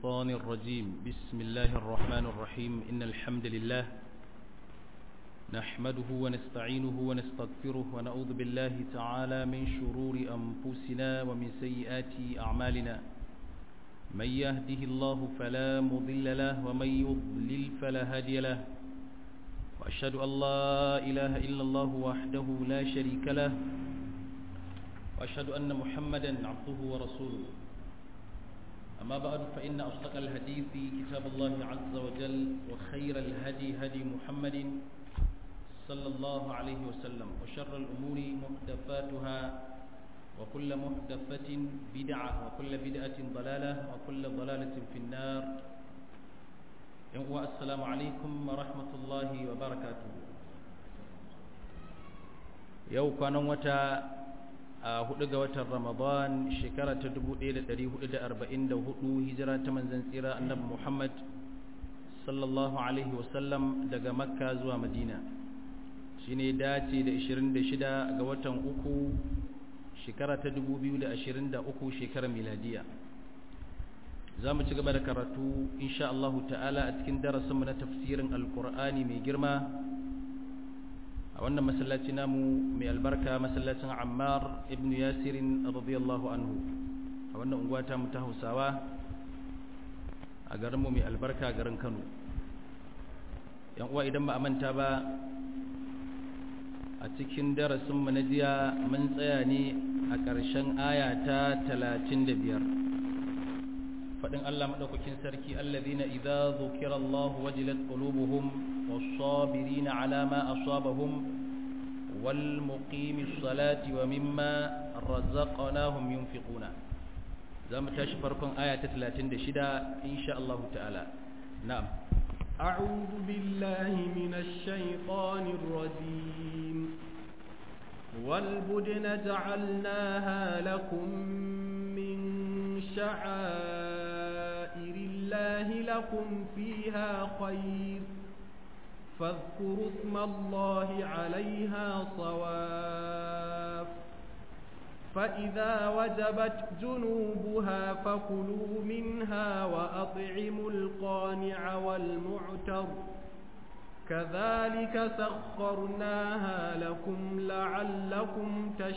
الشيطان الرجيم بسم الله الرحمن الرحيم إن الحمد لله نحمده ونستعينه ونستغفره ونعوذ بالله تعالى من شرور أنفسنا ومن سيئات أعمالنا من يهده الله فلا مضل له ومن يضلل فلا هادي له وأشهد أن لا إله إلا الله وحده لا شريك له وأشهد أن محمدا عبده ورسوله أما بعد فإن أصدق الحديث كتاب الله عز وجل وخير الهدي هدي محمد صلى الله عليه وسلم وشر الأمور محدثاتها وكل محدثة بدعة وكل بدعة ضلالة وكل ضلالة في النار السلام عليكم ورحمة الله وبركاته يو كان وتا a hudu ga watan ramadan shekara ta 1444 hijira ta manzan tsira annabi muhammad sallallahu alaihi wasallam daga makka zuwa madina shi ne dace da 26 ga watan uku shekara ta 2023 shekarar miladiya za mu ci gaba da karatu insha Allah ta'ala a cikin darasinmu na tafsirin alkur'ani mai girma a wannan masallaci namu mai albarka masallacin ammar ibn yasirin radiyallahu anhu a wannan unguwa ta ta hausawa a garinmu mai albarka garin kano yan uwa idan ba a manta ba a cikin darasinmu na jiya mun tsaya ne a ƙarshen aya ta talatin da biyar faɗin allah maɗaukakin sarki allazina idza zukira allah wajilat qulubuhum والصابرين على ما أصابهم والمقيم الصلاة ومما رزقناهم ينفقون زم تشفركم آية 36 إن شاء الله تعالى نعم أعوذ بالله من الشيطان الرجيم والبدن جعلناها لكم من شعائر الله لكم فيها خير فاذكروا اسم الله عليها صواف فإذا وجبت جنوبها فكلوا منها وأطعموا القانع والمعتر كذلك سخرناها لكم لعلكم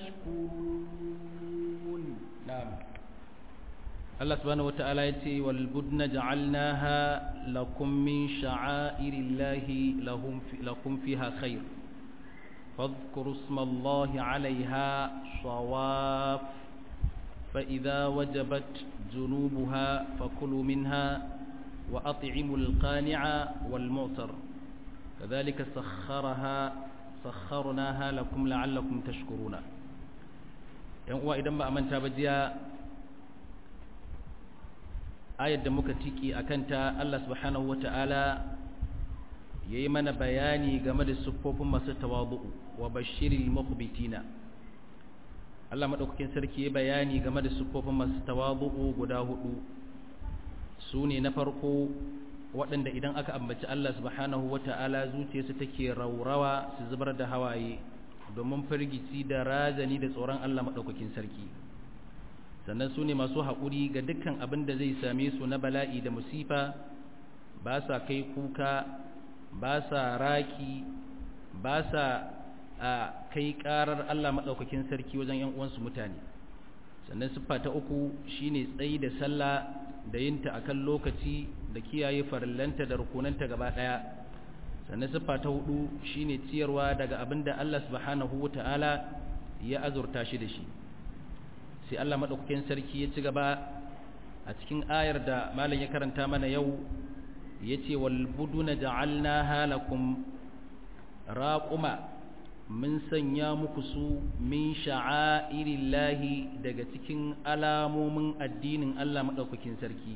تشكرون نعم Allah subhanahu wata'ala ya ce wal budna ja'alnaha lakum min sha'airillahi lahum lakum fiha khair fadhkuru ismallahi 'alayha sawaf fa idha wajabat junubuha fakulu minha wa at'imul qani'a wal mu'tar kadhalika sakhkharaha sakharnaha lakum la'allakum tashkuruna yan uwa idan ba a manta ba jiya ayar da muka tiki a kanta Allah subhanahu wa ta'ala ya yi mana bayani game da siffofin masu tawadu'u wa bashiril makubitina Allah maɗaukakin sarki ya bayani game da siffofin masu tawadu'u guda hudu su ne na farko waɗanda idan aka ambaci Allah subhanahu wa ta'ala zuciyarsu take raurawa su zubar da hawaye domin firgici da razani da tsoron Allah maɗaukakin sarki sannan su ne masu haƙuri ga dukkan abin da zai same su na bala'i da musifa ba sa kai kuka ba sa raki ba sa a kai ƙarar Allah maɗaukakin sarki wajen ‘yan uwansu mutane sannan siffa ta uku shine tsayi da sallah da yinta a kan lokaci da kiyaye farillanta da rukunanta gaba ɗaya sannan siffa ta hudu shine ciyarwa daga abin da Allah subhanahu wa ta'ala ya azurta shi da shi sai Allah maɗaukakin sarki ya ci gaba a cikin ayar da malam ya karanta mana yau ya ce walbuduna ja'alna halakum raƙuma mun sanya muku su min sha'airillahi daga cikin alamomin addinin Allah maɗaukakin sarki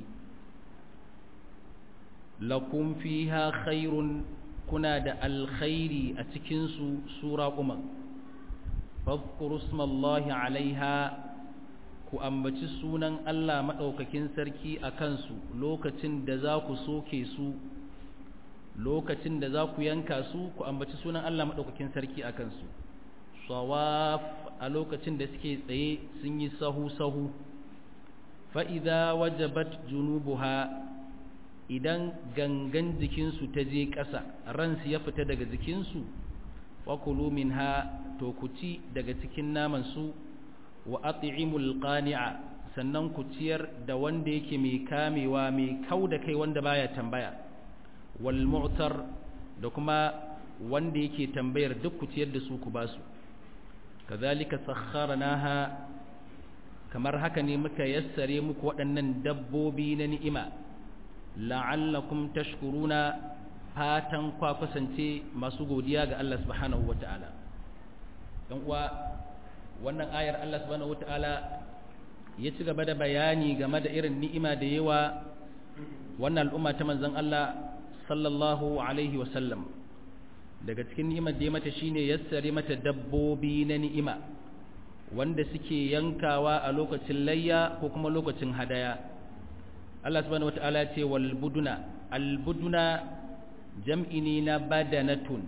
lakum fiha khairun kuna da alkhairi a cikinsu su raƙuma fadhkuru smallahi alaiha ku ambaci sunan Allah maɗaukakin sarki a kansu lokacin da za ku soke su lokacin da za ku yanka su ku ambaci sunan Allah maɗaukakin sarki a kansu sawaf a lokacin da suke tsaye sun yi sahu-sahu fa'iza wajabat junubuha idan gangan jikinsu ta je ƙasa ransu ya fita daga jikinsu fakulu minha to ku ci daga cikin namansu wa at'imul qani'a sannan ku ciyar da wanda yake mai kamewa mai kau da kai wanda baya tambaya wal mu'tar da kuma wanda yake tambayar duk ku ciyar da su ku basu kazalika sakharnaha kamar haka ne muka yassare muku waɗannan dabbobi na ni'ima la'allakum tashkuruna fatan kwa kasance masu godiya ga Allah subhanahu wata'ala dan uwa wannan ayar Allah subhanahu wata'ala ya ci gaba da bayani game da irin ni'ima da yawa wannan al'umma ta manzon Allah sallallahu alaihi wasallam daga cikin ni'imar da ya mata shine yassare mata dabbobi na ni'ima wanda suke yankawa a lokacin layya ko kuma lokacin hadaya Allah subhanahu wata'ala ce wal buduna al buduna jam'i ne na badanatun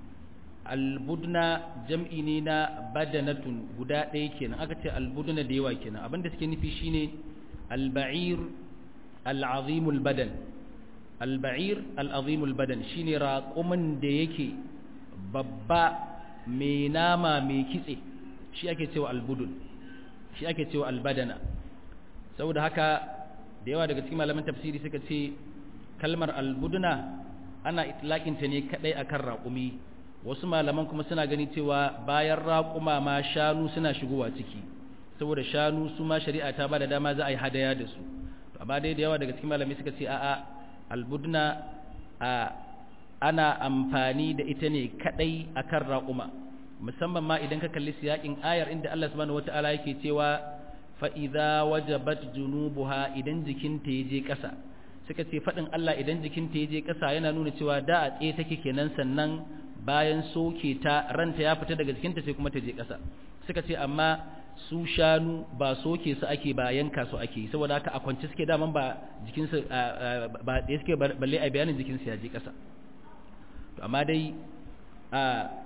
al buduna jam'i ne na badanatun guda ɗaya kenan aka ce al buduna da yawa kenan abinda suke nufi shine al ba'ir al azimul badan al ba'ir al azimul badan shine raqumin da yake babba mai nama mai kitse shi ake cewa al budun shi ake cewa al badana saboda haka da yawa daga cikin malaman tafsiri suka ce kalmar albuduna ana itlaƙinta ne kaɗai akan raƙumi wasu malaman kuma suna gani cewa bayan raƙuma ma shanu suna shigowa ciki saboda shanu su ma shari'a ta ba da dama za a yi hadaya da su amma dai da yawa daga cikin malamai suka ce a'a albuduna a ana amfani da ita ne kaɗai akan raƙuma musamman ma idan ka kalli siyaƙin ayar inda Allah subhanahu wata'ala yake cewa fa'iza wajabat junubuha idan jikinta ya je ƙasa suka ce faɗin Allah idan jikinta ya je ƙasa yana nuna cewa da a tsaye take kenan sannan bayan soke ta ranta ya fita daga jikinta sai kuma ta je ƙasa suka ce amma su shanu ba soke su ake ba yanka su ake saboda haka a kwance suke daman ba jikinsu ba tsaye suke balle a bayanin jikinsu ya je ƙasa to amma dai a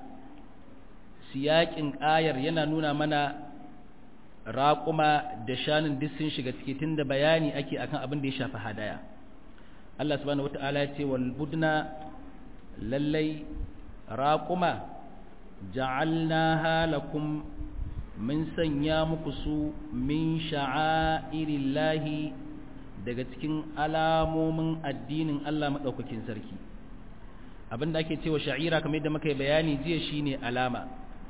siyaƙin ayar yana nuna mana raƙuma da shanun duk sun shiga ciki tun da bayani ake akan abin da ya shafi hadaya Allah subhanahu wata'ala ya ce wal budna lallai raƙuma ja'alnaha lakum mun sanya muku su min sha'airillahi daga cikin alamomin addinin Allah madaukakin sarki abin da ake cewa sha'ira kamar yadda muka yi bayani jiya shine alama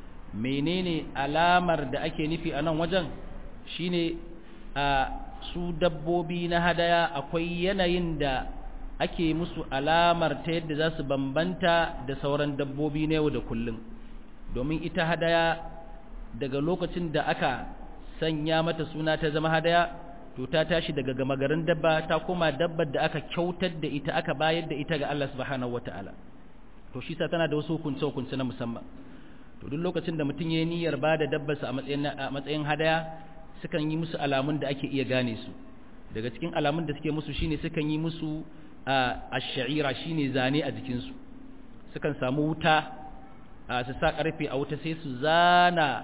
menene alamar da ake nufi a nan wajen shine a su dabbobi na hadaya akwai yanayin da ake musu alamar ta yadda za su bambanta da sauran dabbobi na yau da kullum domin ita hadaya daga lokacin da aka sanya mata suna ta zama hadaya to ta tashi daga gama garin dabba ta koma dabbar da aka kyautar da ita aka bayar da ita ga Allah subhanahu wataala to shi sa tana da wasu hukunce hukunce na musamman to duk lokacin da mutum ya yi niyyar ba da dabbarsa a matsayin a matsayin hadaya sukan yi musu alamun da ake iya gane su daga cikin alamun da suke musu shine sukan yi musu ash-sha'ira shine zane a jikin su sukan samu wuta su sa karfe a wuta sai su zana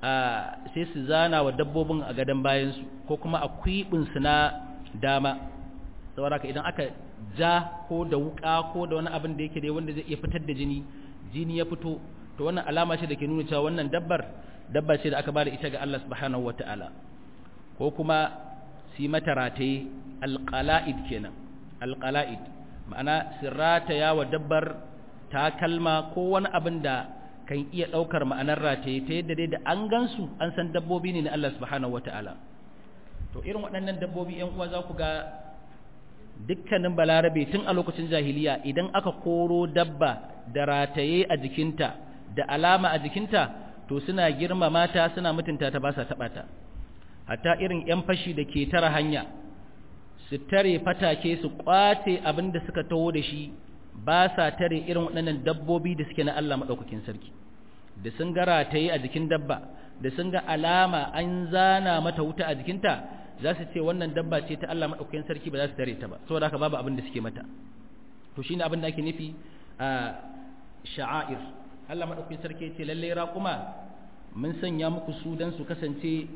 sai su zana wa dabbobin a gadan bayan su ko kuma a kwibin su na dama saboda idan aka ja ko da wuka ko da wani abin da yake da wanda zai iya fitar da jini jini ya fito to wannan alama ce da ke nuna cewa wannan dabbar dabba ce da aka bada ita ga Allah subhanahu wata'ala ko kuma si mata rataye alqala'id kenan alqala'id ma'ana sirrata ya wa dabbar takalma ko wani abin da kan iya daukar ma'anar rataye ta yadda dai da an gansu an san dabbobi ne na Allah subhanahu wata'ala to irin waɗannan dabbobi ƴan uwa za ku ga dukkanin balarabe tun a lokacin jahiliya idan aka koro dabba da rataye a jikinta da alama a jikinta to suna girmama ta suna mutunta ta ba sa taɓa ta hatta irin 'yan fashi da ke tara hanya su tare fatake su kwace abin da suka taho da shi ba sa tare irin waɗannan dabbobi da suke na Allah maɗaukakin sarki da sun ga rataye a jikin dabba da sun ga alama an zana mata wuta a jikinta za su ce wannan dabba ce ta Allah maɗaukakin sarki ba za su tare ta ba saboda haka babu abin da suke mata to shine abin da ake nufi a sha'air Allah maɗaukakin sarki ce lalle raƙuma mun sanya muku su dan su kasance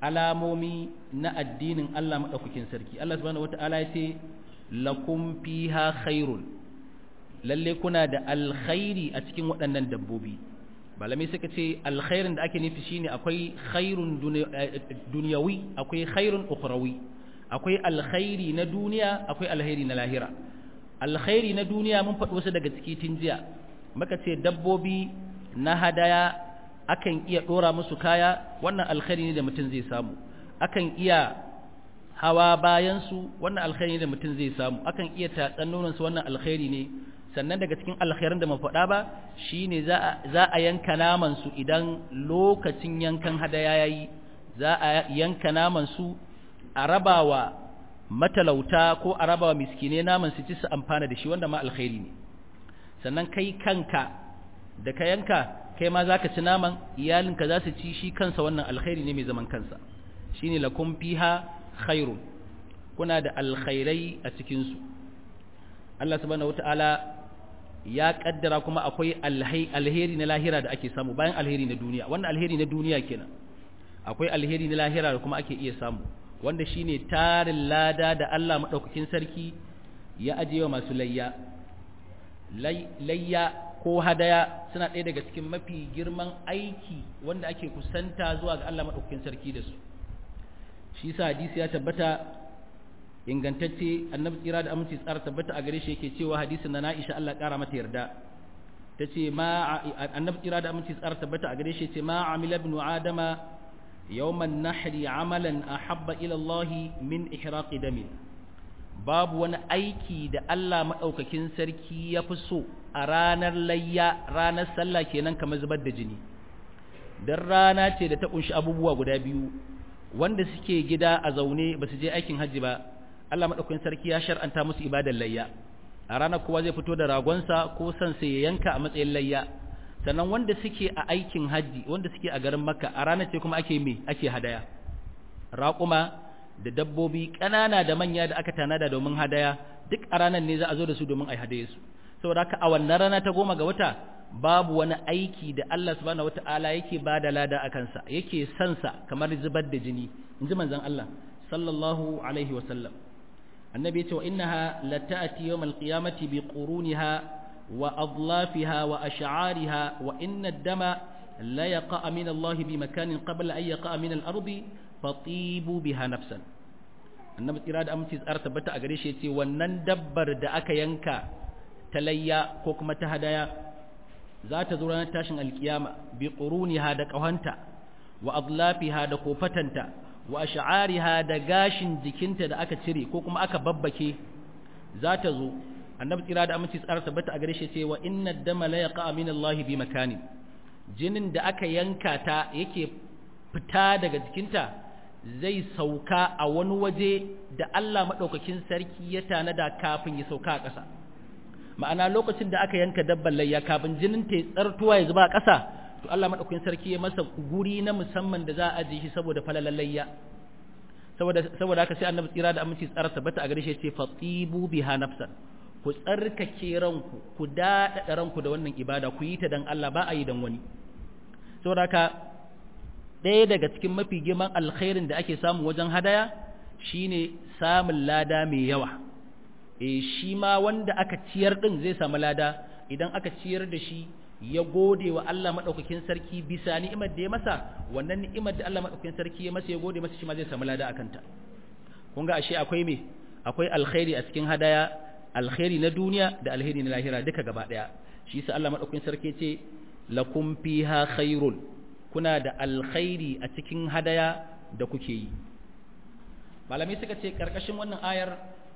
alamomi na addinin Allah madaukakin sarki Allah subhanahu wataala ya ce lakum fiha khairun lalle kuna da alkhairi a cikin waɗannan dabbobi malamai suka ce alkhairin da ake nufi shine akwai khairun dunyawi akwai khairun ukhrawi akwai alkhairi na duniya akwai alkhairi na lahira alkhairi na duniya mun faɗi wasu daga ciki tun jiya muka ce dabbobi na hadaya akan iya ɗora musu kaya wannan alkhairi ne da mutum zai samu akan iya hawa bayansu wannan alkhairi ne da mutum zai samu akan iya tatsan nonansu wannan alkhairi ne sannan daga cikin alkhairin da faɗa ba shine za a yanka naman su idan lokacin yankan hadaya yayi za a yanka naman su a rabawa matalauta ko a rabawa miskine naman su ci su amfana da shi wanda ma alkhairi ne sannan kai kanka da ka yanka kai ma zaka ci naman iyalinka za su ci shi kansa wannan alkhairi ne mai zaman kansa shine lakum fiha khairun kuna da alkhairai a cikin su Allah subhanahu wataala ya kaddara kuma akwai alheri na lahira da ake samu bayan alheri na duniya wannan alheri na duniya kenan akwai alheri na lahira da kuma ake iya samu wanda shine tarin lada da Allah madaukakin sarki ya ajiye wa masu layya layya ko hadaya suna ɗaya daga cikin mafi girman aiki wanda ake kusanta zuwa ga Allah madaukakin sarki da su shi yasa hadisi ya tabbata ingantacce annabi tsira da aminci tsara tabbata a gare shi yake cewa hadisin na Aisha Allah kara mata yarda tace ma annabi tsira da aminci tsara tabbata a gare shi yace ma amila ibn adama yawman nahri amalan ahabba ila Allah min ihraqi damin babu wani aiki da Allah madaukakin sarki ya fi so a ranar layya ranar sallah kenan kamar zubar da jini dan rana ce da ta kunshi abubuwa guda biyu wanda suke gida a zaune ba su je aikin hajji ba Allah madaukakin sarki ya shar'anta musu ibadar layya a ranar kowa zai fito da ragonsa ko san sai ya yanka a matsayin layya sannan wanda suke a aikin hajji wanda suke a garin makka a ranar ce kuma ake me ake hadaya raƙuma da dabbobi ƙanana da manya da aka tanada domin hadaya duk a ranar ne za a zo da su domin a hadaye su saboda haka a wannan rana ta goma ga wata babu wani aiki da Allah subhanahu wata'ala yake ba da lada a kansa yake sansa kamar zubar da jini in ji manzon Allah sallallahu alaihi wa sallam annabi ya ce wa innaha lata'ati yawmal qiyamati bi quruniha wa adlafiha wa ash'ariha wa inna ad-dama la yaqa min Allah bi makanin qabla an yaqa min al-ardi fatibu biha nafsan annabi tsira da aminci tsara tabbata a gare shi yace wannan dabbar da aka yanka ta layya ko kuma ta hadaya za ta zo ranar tashin alkiyama bi quruniha da ƙahanta wa adlafiha da kofatanta wa ash'ariha da gashin jikinta da aka cire ko kuma aka babbake za ta zo annabi tsira da aminci tsara tabbata a gare shi ce wa inna dama la yaqa min Allah bi makani jinin da aka yanka ta yake fita daga jikinta zai sauka a wani waje da Allah madaukakin sarki ya tanada kafin ya sauka a ƙasa ma'ana lokacin da aka yanka dabban layya kafin jinin ta tsartuwa ya zuba a ƙasa to Allah madaukakin sarki ya masa guri na musamman da za a ajiye shi saboda falalan layya saboda saboda haka sai annabi tsira da aminci tsara tabbata a gare shi ce fatibu biha nafsan ku tsarkake ranku ku daɗaɗa ranku da wannan ibada ku yi ta dan Allah ba a yi dan wani saboda haka ɗaya daga cikin mafi girman alkhairin da ake samu wajen hadaya shine samun lada mai yawa e shi ma wanda aka ciyar din zai samu lada idan aka ciyar da shi ya gode wa Allah madaukakin sarki bisa ni'imar da ya masa wannan ni'imar da Allah madaukakin sarki ya masa ya gode masa shi ma zai samu lada akan ta kun ga ashe akwai me akwai alkhairi a cikin hadaya alkhairi na duniya da alkhairi na lahira duka gaba daya shi yasa Allah madaukakin sarki ya ce lakum fiha khairun kuna da alkhairi a cikin hadaya da kuke yi malamai suka ce karkashin wannan ayar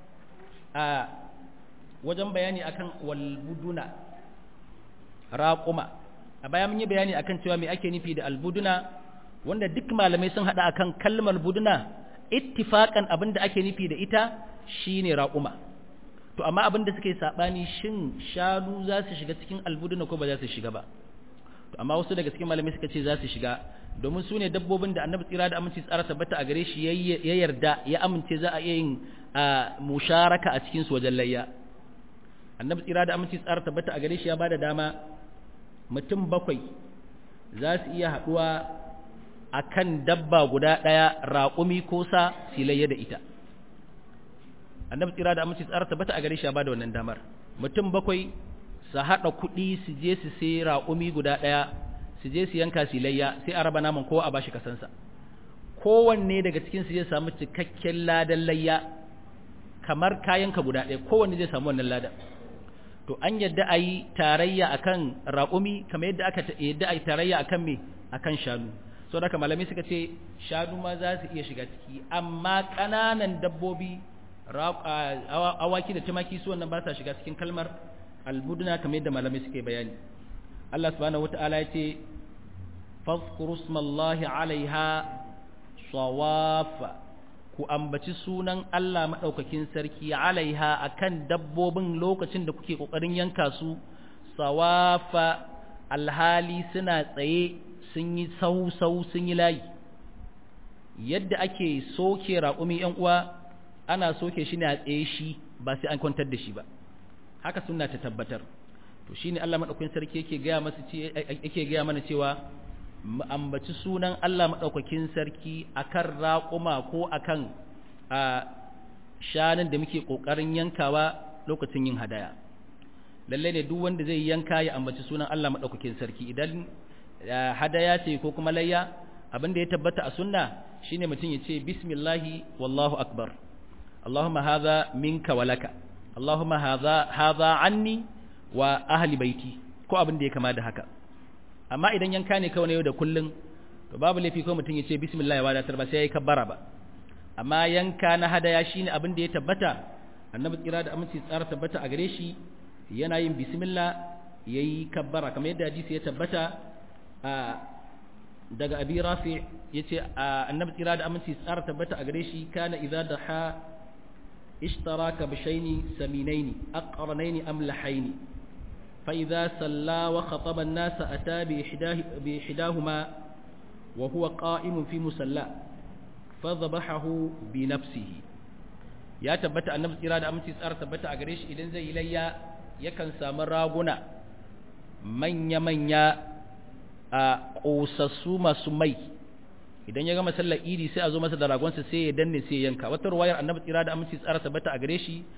a wajen bayani akan walbuduna raƙuma a baya mun yi bayani akan cewa me ake nufi da albuduna wanda duk malamai sun hada akan kalmar buduna ittifaqan abinda ake nufi da ita shine raƙuma to amma abinda suke sabani shin shanu za su shiga cikin albuduna ko ba za su shiga ba to amma wasu daga cikin malamai suka ce za su shiga domin su ne dabbobin da annabi tsira da aminci tsara tabbata a gare shi ya yarda ya amince za a iya yin musharaka a cikin su wajen layya annabi tsira da aminci tsara tabbata a gare shi ya bada dama mutum bakwai za su iya haɗuwa a akan dabba guda ɗaya raƙumi ko sa silayya da ita annabi tsira da amince tsara tabbata a gare shi ba da wannan damar mutum bakwai su haɗa kuɗi su je su sai raƙumi guda ɗaya su je su yanka silayya sai a raba naman kowa a bashi kasansa kowanne daga cikin su zai samu cikakken ladan layya kamar kayanka guda ɗaya kowanne zai samu wannan ladan to an yadda a yi tarayya akan raƙumi kamar yadda aka yadda a yi tarayya akan me akan shanu so da malamai suka ce shanu ma za su iya shiga ciki amma ƙananan dabbobi awaki da tumaki su wannan ba sa shiga cikin kalmar albudna kamar yadda malamai suke bayani Allah subhanahu wata'ala ya ce fadhkuru smallahi alaiha sawafa ku ambaci sunan Allah madaukakin sarki alaiha akan dabbobin lokacin da kuke kokarin yanka su sawafa alhali suna tsaye sun yi sau-sau sun yi layi yadda ake soke raƙumi ‘yan uwa ana soke shi ne a tsaye shi ba sai an kwantar da shi ba haka suna ta tabbatar to shi ne Allah maɗaukakin sarki yake gaya mana cewa ambaci sunan Allah maɗaukakin sarki akan raƙuma ko akan shanin da muke ƙoƙarin yankawa lokacin yin hadaya lallai ne duk wanda zai yanka ya ambaci sunan Allah maɗaukakin sarki idan hadaya ce ko kuma layya abin da ya tabbata a sunna shine mutum ya ce bismillahi wallahu akbar Allahumma hadha minka wa laka Allahumma hadha hadha anni wa ahli baiti ko abin da ya kama da haka amma idan yanka ne kawai yau da kullun to babu laifi ko mutum ya ce bismillah ya wadatar ba sai yayi kabbara ba amma yanka na hadaya shine abin da ya tabbata annabi tsira da aminci tsara tabbata a gare shi yana yin bismillah yayi kabbara kamar yadda hadisi ya tabbata daga abi rafi yace annabi tsira da aminci tsara tabbata a gare shi kana idza daha ishtaraka bishaini saminaini aqranaini amlahaini fa idza salla wa khataba an-nas ata bi ihdahi bi ihdahuma wa huwa qa'imun fi musalla fadhabahu bi nafsihi ya tabbata annabi tsira da aminci tsara tabbata a gare shi idan zai yi layya yakan samu raguna manya-manya a ƙosassu masu mai idan ya gama sallar idi sai a zo masa da ragonsa sai ya danne sai ya yanka wata ruwayar annabi tsira da aminci tsara tabbata a gare shi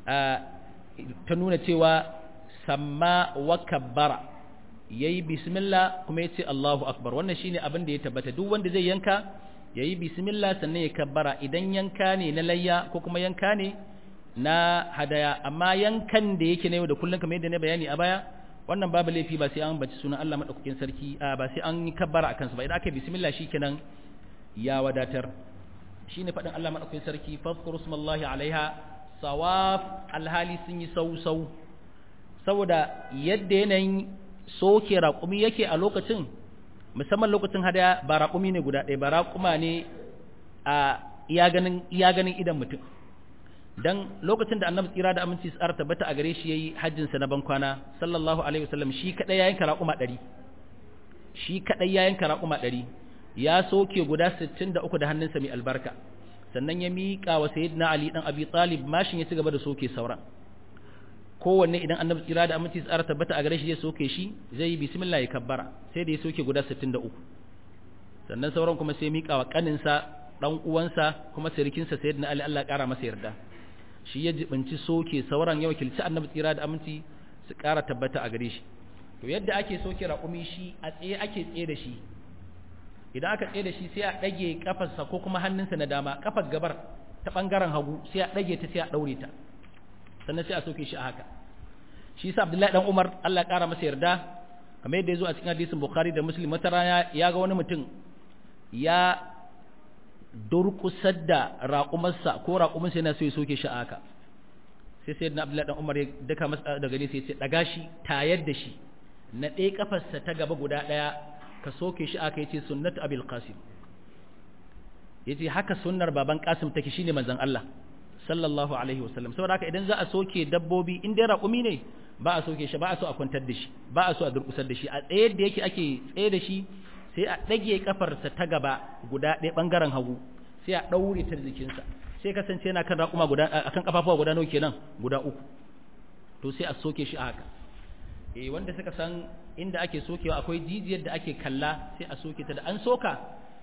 ta nuna cewa samma wa kabbara yayi bismillah kuma ya ce Allahu akbar wannan shine abin da ya tabbata duk wanda zai yanka yayi bismillah sannan ya kabbara idan yanka ne na layya ko kuma yanka ne na hadaya amma yankan da yake na yau da kullum kamar yadda na bayani a baya wannan babu laifi ba sai an baci sunan Allah madaukakin sarki ba sai an yi kabbara akan su ba idan aka yi bismillah shikenan ya wadatar shine fadin Allah madaukakin sarki fadhkuru smallahi alaiha sawaf alhali sun yi sau sau saboda yadda yanayin soke raƙumi yake a lokacin musamman lokacin hadaya ba raƙumi ne guda ɗaya ba raƙuma ne a iya ganin iya ganin idan mutum dan lokacin da annabi tsira da aminci tsara tabbata a gare shi yayi hajjin sa na bankwana sallallahu alaihi wasallam shi kadai ya yanka raquma 100 shi kadai ya yanka raquma 100 ya soke guda 63 da hannunsa mai albarka sannan ya miƙa wa sayyidina ali dan abi talib mashin ya ci gaba da soke sauran kowanne idan annabi tsira da aminci tsara tabbata a gare shi zai soke shi zai yi bismillah ya kabbara sai da ya soke guda 63 sannan sauran kuma sai miƙa wa kaninsa dan uwansa kuma sirikinsa sayyidina ali Allah ya kara masa yarda shi ya jibinci soke sauran ya wakilci annabi tsira da aminci su ƙara tabbata a gare shi to yadda ake soke raƙumi shi a tsaye ake tsaye da shi idan aka tsaye da shi sai a ɗage kafarsa ko kuma hannunsa na dama kafar gabar ta ɓangaren hagu sai a ɗage ta sai a ɗaure ta sannan sai a soke shi a haka shi sa abdullahi dan umar allah ƙara masa yarda kamar yadda ya zo a cikin hadisin bukhari da muslim wata rana ya ga wani mutum ya durkusar da raƙumarsa ko raƙumarsa yana so ya soke shi a haka sai sai na abdullahi dan umar ya daka masa daga ne sai ya ce daga shi tayar da shi na ɗaya kafarsa ta gaba guda ɗaya ka soke shi aka yace sunnatu abil qasim yace haka sunnar baban qasim take shine manzon Allah sallallahu alaihi wasallam saboda haka idan za a soke dabbobi in dai raƙumi ne ba a soke shi ba a so a kwantar da shi ba a so a durkusar da shi a tsaye da yake ake tsaye da shi sai a ɗage kafarsa ta gaba guda ɗaya ɓangaren hagu sai a ɗaure ta jikinsa sai kasance yana kan raƙuma guda akan kafafuwa guda nawa kenan guda uku to sai a soke shi a haka eh wanda suka san inda ake sokewa akwai jijiyar da ake kalla sai a soke ta da an soka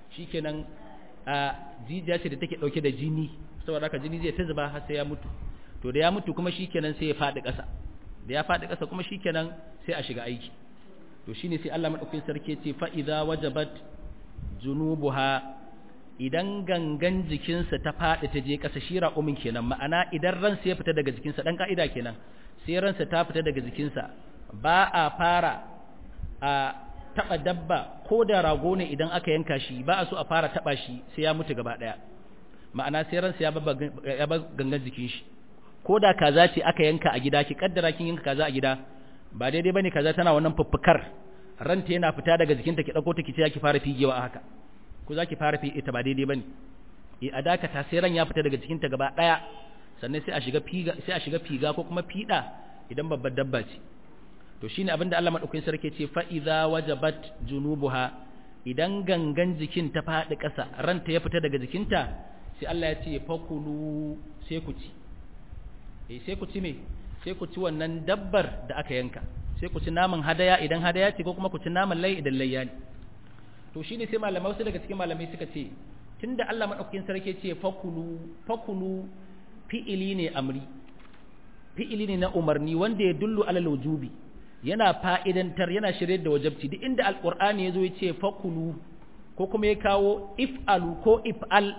shikenan a jijiya ce da take dauke da jini saboda haka jini zai ta zuba har sai ya mutu to da ya mutu kuma shikenan sai ya faɗi ƙasa da ya faɗi ƙasa kuma shikenan sai a shiga aiki to shine sai Allah madaukakin sarki ce fa idza wajabat junubuha idan gangan jikinsa ta faɗi ta je ƙasa shi raƙumin kenan ma'ana idan ransa ya fita daga jikinsa dan ka'ida kenan sai ransa ta fita daga jikinsa ba a fara a taba dabba ko da rago ne idan aka yanka shi ba a so a fara taba shi sai ya mutu gaba daya ma'ana sai ransa ya ba gangan jikin shi ko da kaza ce aka yanka a gida ki kaddara kin yanka kaza a gida ba daidai bane kaza tana wannan fuffukar ranta yana fita daga jikinta ki dauko ta ki ce ki fara figewa a haka ko zaki fara fi ita ba daidai bane e a dakata sai ran ya fita daga jikinta gaba daya sannan sai a shiga figa sai a shiga figa ko kuma fida idan babbar dabba ce to shine abinda Allah madaukakin sarki ce fa idza wajabat junubuha idan gangan jikin ta fadi ƙasa ranta ya fita daga jikinta sai Allah ya ce fakulu sai ku ci eh sai ku ci me sai ku ci wannan dabbar da aka yanka sai ku ci naman hadaya idan hadaya ce ko kuma ku ci naman lai idan layya ne to shine sai malamai wasu daga cikin malamai suka ce tunda Allah madaukakin sarki ce fakulu fakulu fi'ili ne amri fi'ili ne na umarni wanda ya dullu alal wujubi yana fa'idantar yana shirye da wajabci duk inda alqur'ani yazo ya ce fakulu ko kuma ya kawo if'alu ko if'al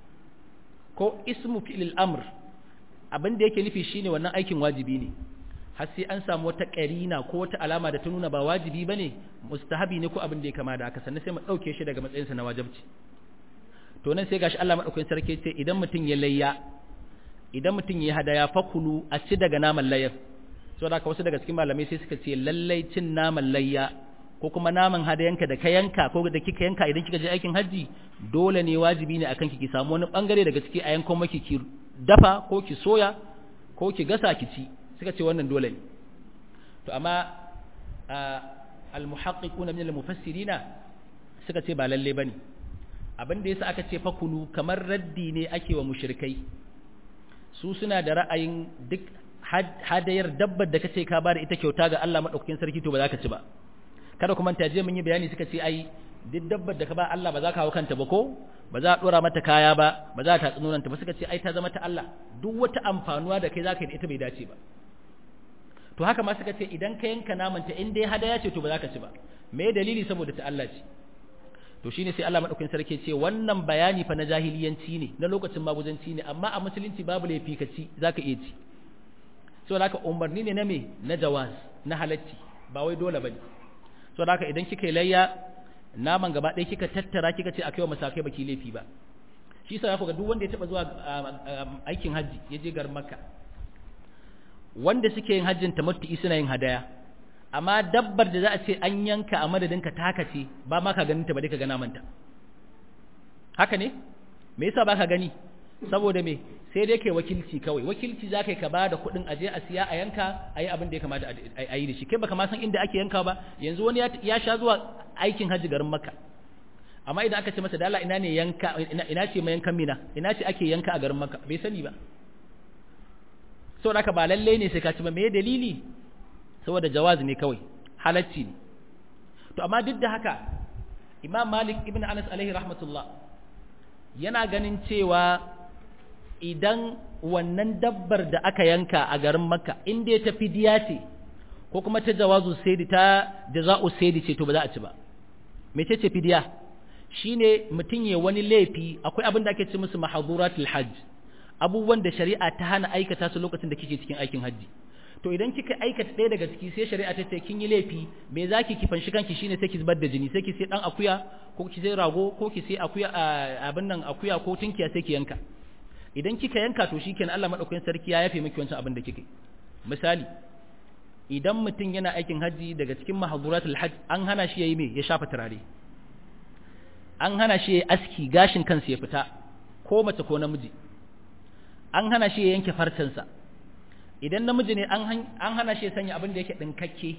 ko ismu fi'il amr abin da yake nufi shine wannan aikin wajibi ne har sai an samu wata ƙarina ko wata alama da ta nuna ba wajibi bane mustahabi ne ko abin da ya kama da haka sannan sai mu dauke shi daga matsayinsa na wajibci to nan sai gashi Allah madaukakin sarki ce idan mutum ya layya idan mutum ya hadaya fakulu a ci daga naman layar saboda haka wasu daga cikin malamai sai suka ce lallai cin naman layya ko kuma naman hadayanka da ka yanka ko da kika yanka idan kika je aikin haji dole ne wajibi ne akan ki ki samu wani bangare daga ciki a yankon maki ki dafa ko ki soya ko ki gasa ki ci suka ce wannan dole ne to amma al-muhaqqiquna min al-mufassirina suka ce ba lalle bane abin da yasa aka ce fakulu kamar raddi ne ake wa mushrikai su suna da ra'ayin duk hadayar dabbar da kace ka ba da ita kyauta ga Allah madaukakin sarki to ba za ka ci ba kada kuma ta je mun yi bayani suka ce ai duk dabbar da ka ba Allah ba za ka hawo kanta ba ko ba za a dora mata kaya ba ba za ta tsunonanta ba suka ce ai ta zama ta Allah duk wata amfanuwa da kai za ka yi da ita bai dace ba to haka ma suka ce idan ka yanka naman ta in dai hadaya ce to ba za ka ci ba me dalili saboda ta Allah ce to shine sai Allah madaukakin sarki ce wannan bayani fa na jahiliyanci ne na lokacin maguzanci ne amma a musulunci babu laifi ka ci zaka iya ci saboda haka umarni ne na me na jawaz na halacci ba wai dole bane saboda haka idan kika yi layya naman gaba ɗaya kika tattara kika ce akai wa masakai baki laifi ba shi yasa ku ga duk wanda ya taba zuwa aikin haji ya je garin makka wanda suke yin hajjin tamattu'i suna yin hadaya amma dabbar da za a ce an yanka a madadin ka taka ce ba ma ka ganin ta ba dai ka gana manta haka ne me yasa ba ka gani saboda me sai dai kai wakilci kawai wakilci za ka yi ka ba da kuɗin aje a siya a yanka a yi abin da ya kamata a yi da shi kai baka ma san inda ake yanka ba yanzu wani ya sha zuwa aikin hajji garin makka amma idan aka ce masa dala ina ne yanka ina ce mai yankan mina ina ce ake yanka a garin makka bai sani ba saboda haka ba lalle ne sai ka ci ba me dalili saboda jawazi ne kawai halacci ne to amma duk da haka imam malik ibn anas alaihi rahmatullah yana ganin cewa idan wannan dabbar da aka yanka a garin makka inda ya tafi diya ce ko kuma ta jawazu saidi ta jaza'u saidi ce to ba za a ci ba mece ce fidiya shine mutum ya wani laifi akwai abin da ake ce musu mahaduratul hajj abubuwan da shari'a ta hana aikata su lokacin da kike cikin aikin hajji to idan kika aikata ɗaya daga ciki sai shari'a ta ce kin yi laifi me zaki ki fanshi kanki shine sai ki zubar da jini sai ki sai dan akuya ko ki sai rago ko ki sai akuya abin nan akuya ko tunkiya sai ki yanka idan kika yanka to shikenan Allah madaukakin sarki ya yafe miki wancan abin da kike misali idan mutum yana aikin haji daga cikin mahaduratul hajj an hana shi yayi me ya shafa turare an hana shi yayi aski gashin kansa ya fita ko mace ko namiji an hana shi ya yanke farcensa idan namiji ne an hana shi ya sanya abin da yake ɗinkakke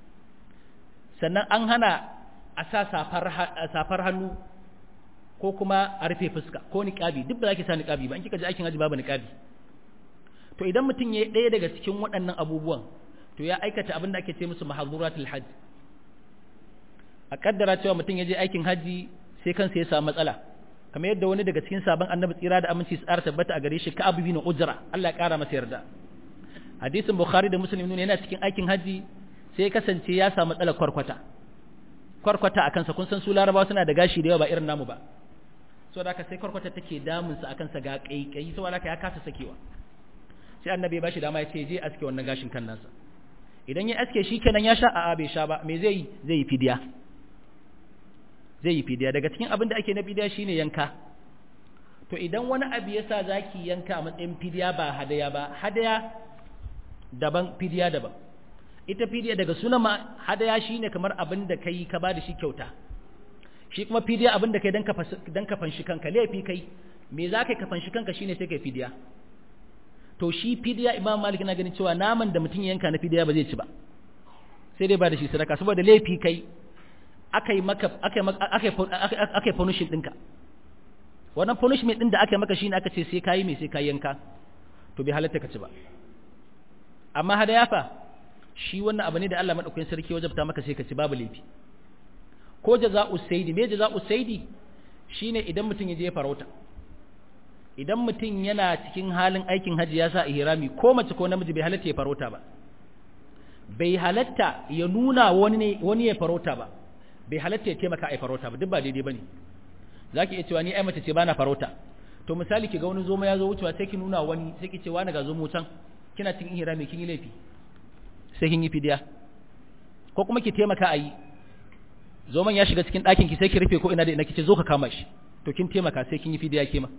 sannan an hana a sa safar hannu ko kuma a rufe fuska ko niƙabi duk ba za ki sa niƙabi ba in kika ji aikin haji babu niƙabi to idan mutum ya yi ɗaya daga cikin waɗannan abubuwan to ya aikata abin da ake ce musu mahazuratul hajj a kaddara cewa mutum ya je aikin haji sai kansa ya samu matsala kamar yadda wani daga cikin sabon annabi tsira da aminci tsara tabbata a gare shi ka abu bin ujra Allah ya kara masa yarda hadisin bukhari da muslim ne yana cikin aikin haji sai ya kasance ya samu matsalar kwarkwata kwarkwata a kansa kun san su larabawa suna da gashi da yawa ba irin namu ba so da sai kwarkwata take damun sa akan sa ga kaikayi saboda haka ya kasa sakewa sai annabi ya bashi dama ya ce je aske wannan gashin kan nasa idan ya aske shi kenan ya sha a'a bai sha ba me zai yi zai yi fidiya zai yi fidiya daga cikin abin da ake na fidiya shine yanka to idan wani abu yasa zaki yanka a matsayin fidiya ba hadaya ba hadaya daban fidiya daban ita fidiya daga sunan ma hadaya shine kamar abin da kai ka bada shi kyauta shi kuma fidiya abin da kai dan ka dan ka fanshi kanka laifi kai me za ka fanshi kanka shine sai kai fidiya to shi fidiya imam malik na ganin cewa naman da mutum yanka na fidiya ba zai ci ba sai dai ba da shi sadaka saboda laifi kai aka yi maka aka yi punishment ɗinka wannan punishment ɗin da aka yi maka shine aka ce sai kayi mai sai kayi yanka to bai halatta ka ci ba amma hadaya fa shi wannan abu ne da Allah madaukakin sarki wajabta maka sai ka ci babu laifi ko jaza'u saidi me jaza'u saidi shine idan mutum ya je farauta idan mutum yana cikin halin aikin hajji ya sa ihrami ko mace ko namiji bai halatta ya farauta ba bai halatta ya nuna wani ne wani ya farauta ba bai halatta ya taimaka a farauta ba duk ba daidai bane zaki iya cewa ni ai mace ce bana farauta to misali ki ga wani zoma ya zo wucewa sai ki nuna wani sai ki ce wani ga zomo can kina cikin ihrami kin yi laifi sai kin yi fidiya ko kuma ki taimaka a yi zoman ya shiga cikin ɗakin ki sai ki rufe ko ina da ina kice zo ka kama shi to kin taimaka sai kin yi fidiya kema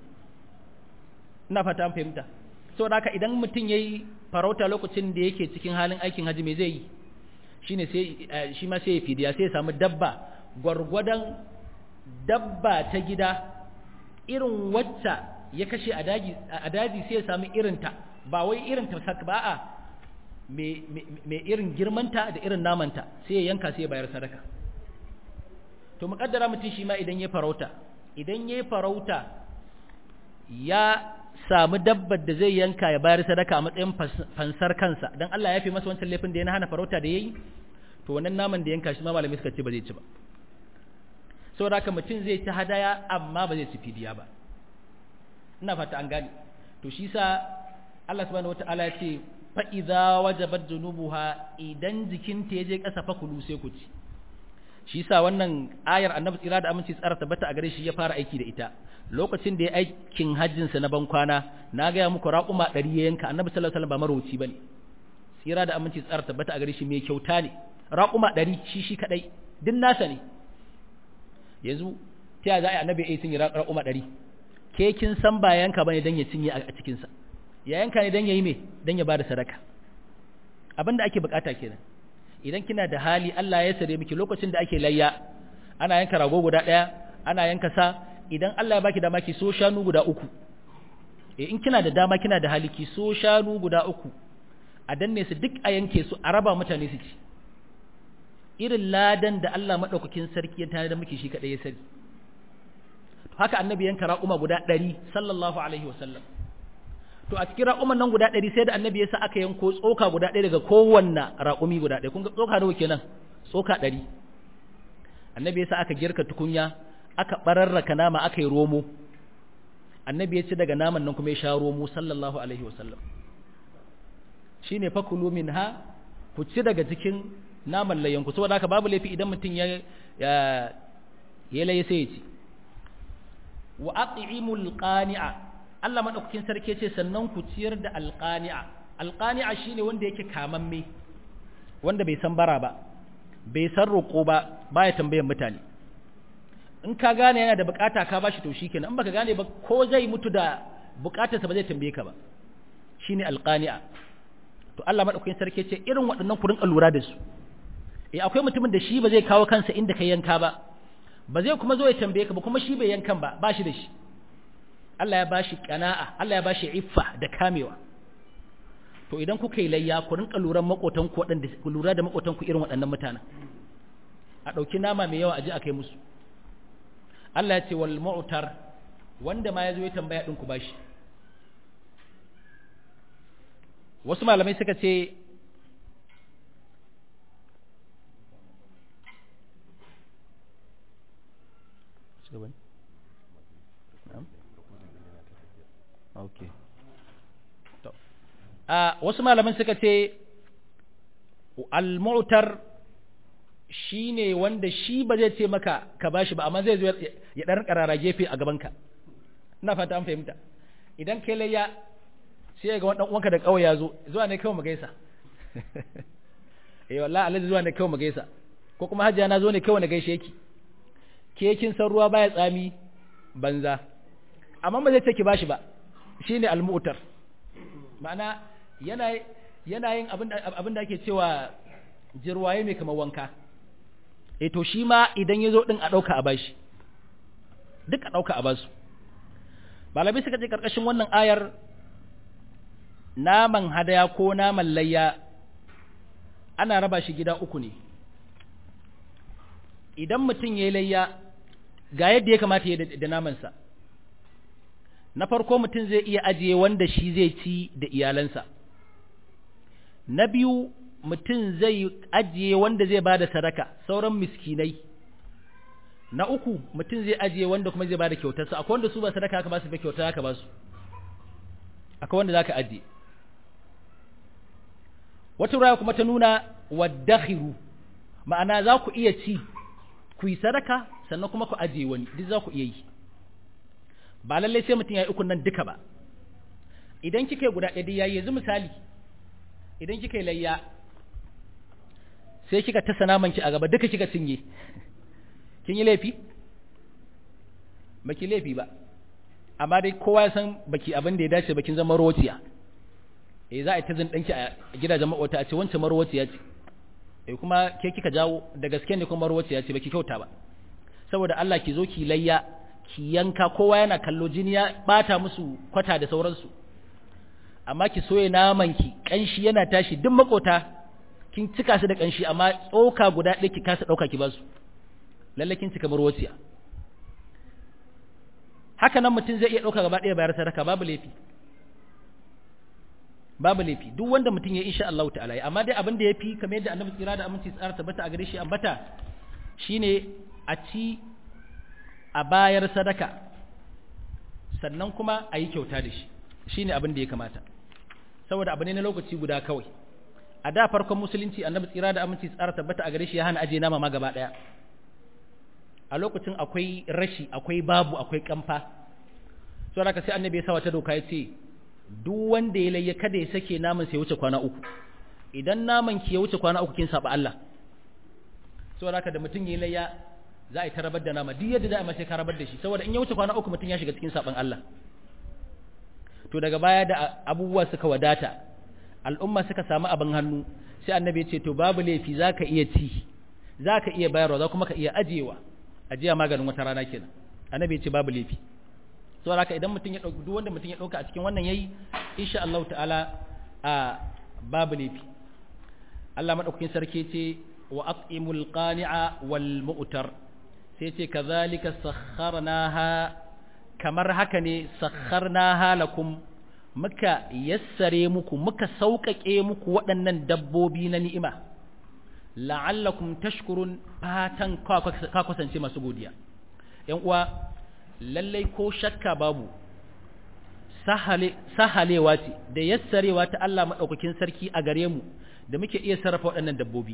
ina fata an fahimta saboda haka idan mutum yayi farauta lokacin da yake cikin halin aikin haji me zai yi shine sai shi ma sai ya fidiya sai ya samu dabba gwargwadon dabba ta gida irin wacce ya kashe a daji a daji sai ya samu irinta ba wai irin ta sak ba a me irin girmanta da irin namanta sai ya yanka sai ya bayar sadaka to muƙaddara mutum shi ma idan ya farauta idan ya farauta ya samu dabbar da zai yanka ya bayar sadaka a matsayin fansar kansa don Allah ya fi masa wancan laifin da ya hana farauta da ya yi to wannan naman da yanka shi ma malamai suka ce ba zai ci ba saboda haka mutum zai ci hadaya amma ba zai ci fidiya ba ina fata an gane to shi sa Allah subhanahu wataala ya ce fa idza wajabat junubuha idan jikinta ya je kasa fa kulu sai ku ci shi sa wannan ayar annabi tsira da aminci tsara tabbata a gare shi ya fara aiki da ita lokacin da ya aikin hajjinsa na ban kwana na gaya muku raƙuma ɗari ya yanka annabi sallallahu alaihi wasallam ba marauci bane tsira da aminci tsara tabbata a gare shi mai kyauta ne raƙuma ɗari shi shi kaɗai duk nasa ne yanzu ta za a yi annabi ya sun yi raƙuma ɗari ke kin san ba yanka bane dan ya cinye a cikinsa ya yanka ne dan ya yi me dan ya bada sadaka abin da ake bukata kenan idan kina da hali Allah ya sare miki lokacin da ake layya ana yanka rago guda ɗaya ana yanka sa idan Allah ya baki dama ki so shanu guda uku eh in kina da dama kina da hali ki so shanu guda uku a danne su duk a yanke su a raba mutane su ci irin ladan da Allah madaukakin sarki ya tare da miki shi kadai ya sani haka annabi yanka raquma guda 100 sallallahu alaihi wasallam to a cikin raƙuman nan guda ɗari sai da annabi ya sa aka yanko tsoka guda ɗaya daga kowanne raƙumi guda ɗaya kun ga tsoka nawa kenan tsoka ɗari annabi ya sa aka girka tukunya aka bararraka nama aka yi romo annabi ya ci daga naman nan kuma ya sha romo sallallahu alaihi wasallam shine fakulu minha ku ci daga cikin naman layyanku saboda haka babu laifi idan mutum ya ya ya laye sai ya ci wa at'imul qani'a Allah madaukakin sarki ce sannan ku ciyar da alqani'a alqani'a shine wanda yake kamamme wanda bai san bara ba bai san roƙo ba baya tambayan mutane in ka gane yana da bukata ka bashi to shikenan in baka gane ba ko zai mutu da bukatarsa ba zai tambaye ka ba shine alqani'a to Allah madaukakin sarki ce irin waɗannan ku rinka lura da su eh akwai mutumin da shi ba zai kawo kansa inda kai yanka ba ba zai kuma zo ya tambaye ka ba kuma shi bai yankan ba ba shi da shi Allah ya bashi kana'a Allah ya bashi iffa da kamewa to idan kuka yi layya ku rinka lura makotan ku wadanda ku lura da makotan ku irin waɗannan mutanen a dauki nama mai yawa a ji akai musu Allah ya ce wal mu'tar wanda ma yazo ya tambaya din ku bashi wasu malamai suka ce a wasu malaman suka ce al-mu'tar shine wanda shi ba zai ce maka ka bashi ba amma zai zo ya dan karara gefe a gabanka ina fata an fahimta idan kai layya sai ga wani uwanka da kawai ya zo zuwa ne kawai mu gaisa eh wallahi alaji zuwa ne kawai mu gaisa ko kuma hajjia na zo ne kawai na gaishe ki ke kin san ruwa baya tsami banza amma ba zai ce ki bashi ba shine al-mu'tar ma'ana yana yana yin abin da ake cewa jirwaye mai kamar wanka e to shi ma idan ya zo ɗin a ɗauka a bashi duk a ɗauka a basu balabi suka ce ƙarƙashin wannan ayar naman hadaya ko naman layya ana raba shi gida uku ne idan mutum ya yi layya ga yadda ya kamata ya da namansa na farko mutum zai iya ajiye wanda shi zai ci da iyalansa na biyu mutum zai ajiye wanda zai ba da sadaka sauran miskinai na uku mutum zai ajiye wanda kuma zai ba da kyautarsa akwai wanda su ba sadaka haka ba su ba kyautar haka ba su akwai wanda za ka ajiye wata raya kuma ta nuna waddakhiru ma'ana za ku iya ci ku yi sadaka sannan kuma ku ajiye wani duk za ku iya yi ba lallai sai mutum ya yi ukun nan duka ba idan kike guda ɗaya yayi yanzu misali idan kika yi layya sai kika tasa naman ki a gaba duka kika cinye kin yi laifi baki laifi ba amma dai kowa ya san baki abin da ya dace bakin zama rociya eh za a ta zan danki a gidajen makwata a ce wancan marwaciya ce eh kuma ke kika jawo da gaske ne kuma marwaciya ce baki kyauta ba saboda Allah ki zo ki layya ki yanka kowa yana kallo jini ya bata musu kwata da sauransu amma ki soye naman ki kanshi yana tashi duk makota kin cika su da kanshi amma tsoka guda ɗaya ki kasa ɗauka ki ba su lalle kin cika marwaciya haka nan mutum zai iya ɗauka gaba ɗaya bayar sadaka babu laifi babu laifi duk wanda mutum ya insha Allah ta'ala ya amma dai abin da yafi kamar yadda Annabi tsira da aminci tsara tabbata a gare shi ambata shine a ci a bayar sadaka sannan kuma a yi kyauta da shi shine abin da ya kamata saboda abu ne na lokaci guda kawai a da farkon musulunci Annabi tsira da aminci tsara tabbata a gare shi ya hana aje nama ma gaba daya a lokacin akwai rashi akwai babu akwai kamfa saboda ka sai Annabi ya sa wata doka ya ce duk wanda ya layya kada ya sake naman sai ya wuce kwana uku idan naman ki ya wuce kwana uku kin saba Allah saboda haka da mutum ya layya za a yi tarabar da nama duk yadda za a mace ka rabar da shi saboda in ya wuce kwana uku mutum ya shiga cikin saban Allah to daga baya da abubuwa suka wadata al'umma suka samu abin hannu sai annabi ya ce to babu laifi zaka iya ci zaka iya bayarwa za kuma ka iya ajiyewa ajiya maganin wata rana kenan annabi ya ce babu laifi saboda haka idan mutum ya dauki duk wanda mutum ya dauka a cikin wannan yayi insha Allah ta'ala a babu laifi Allah madaukakin sarki ce wa aqimul qani'a wal mu'tar sai ce kazalika sakharnaha kamar haka ne sakharnaha lakum muka yassare muku muka sauƙaƙe muku waɗannan dabbobi na ni'ima la'allakum tashkurun fatan ka kusance masu godiya ‘yan uwa lallai ko shakka babu sahalewa ce da yassarewa ta Allah maɗaukakin sarki a gare mu da muke iya sarrafa waɗannan dabbobi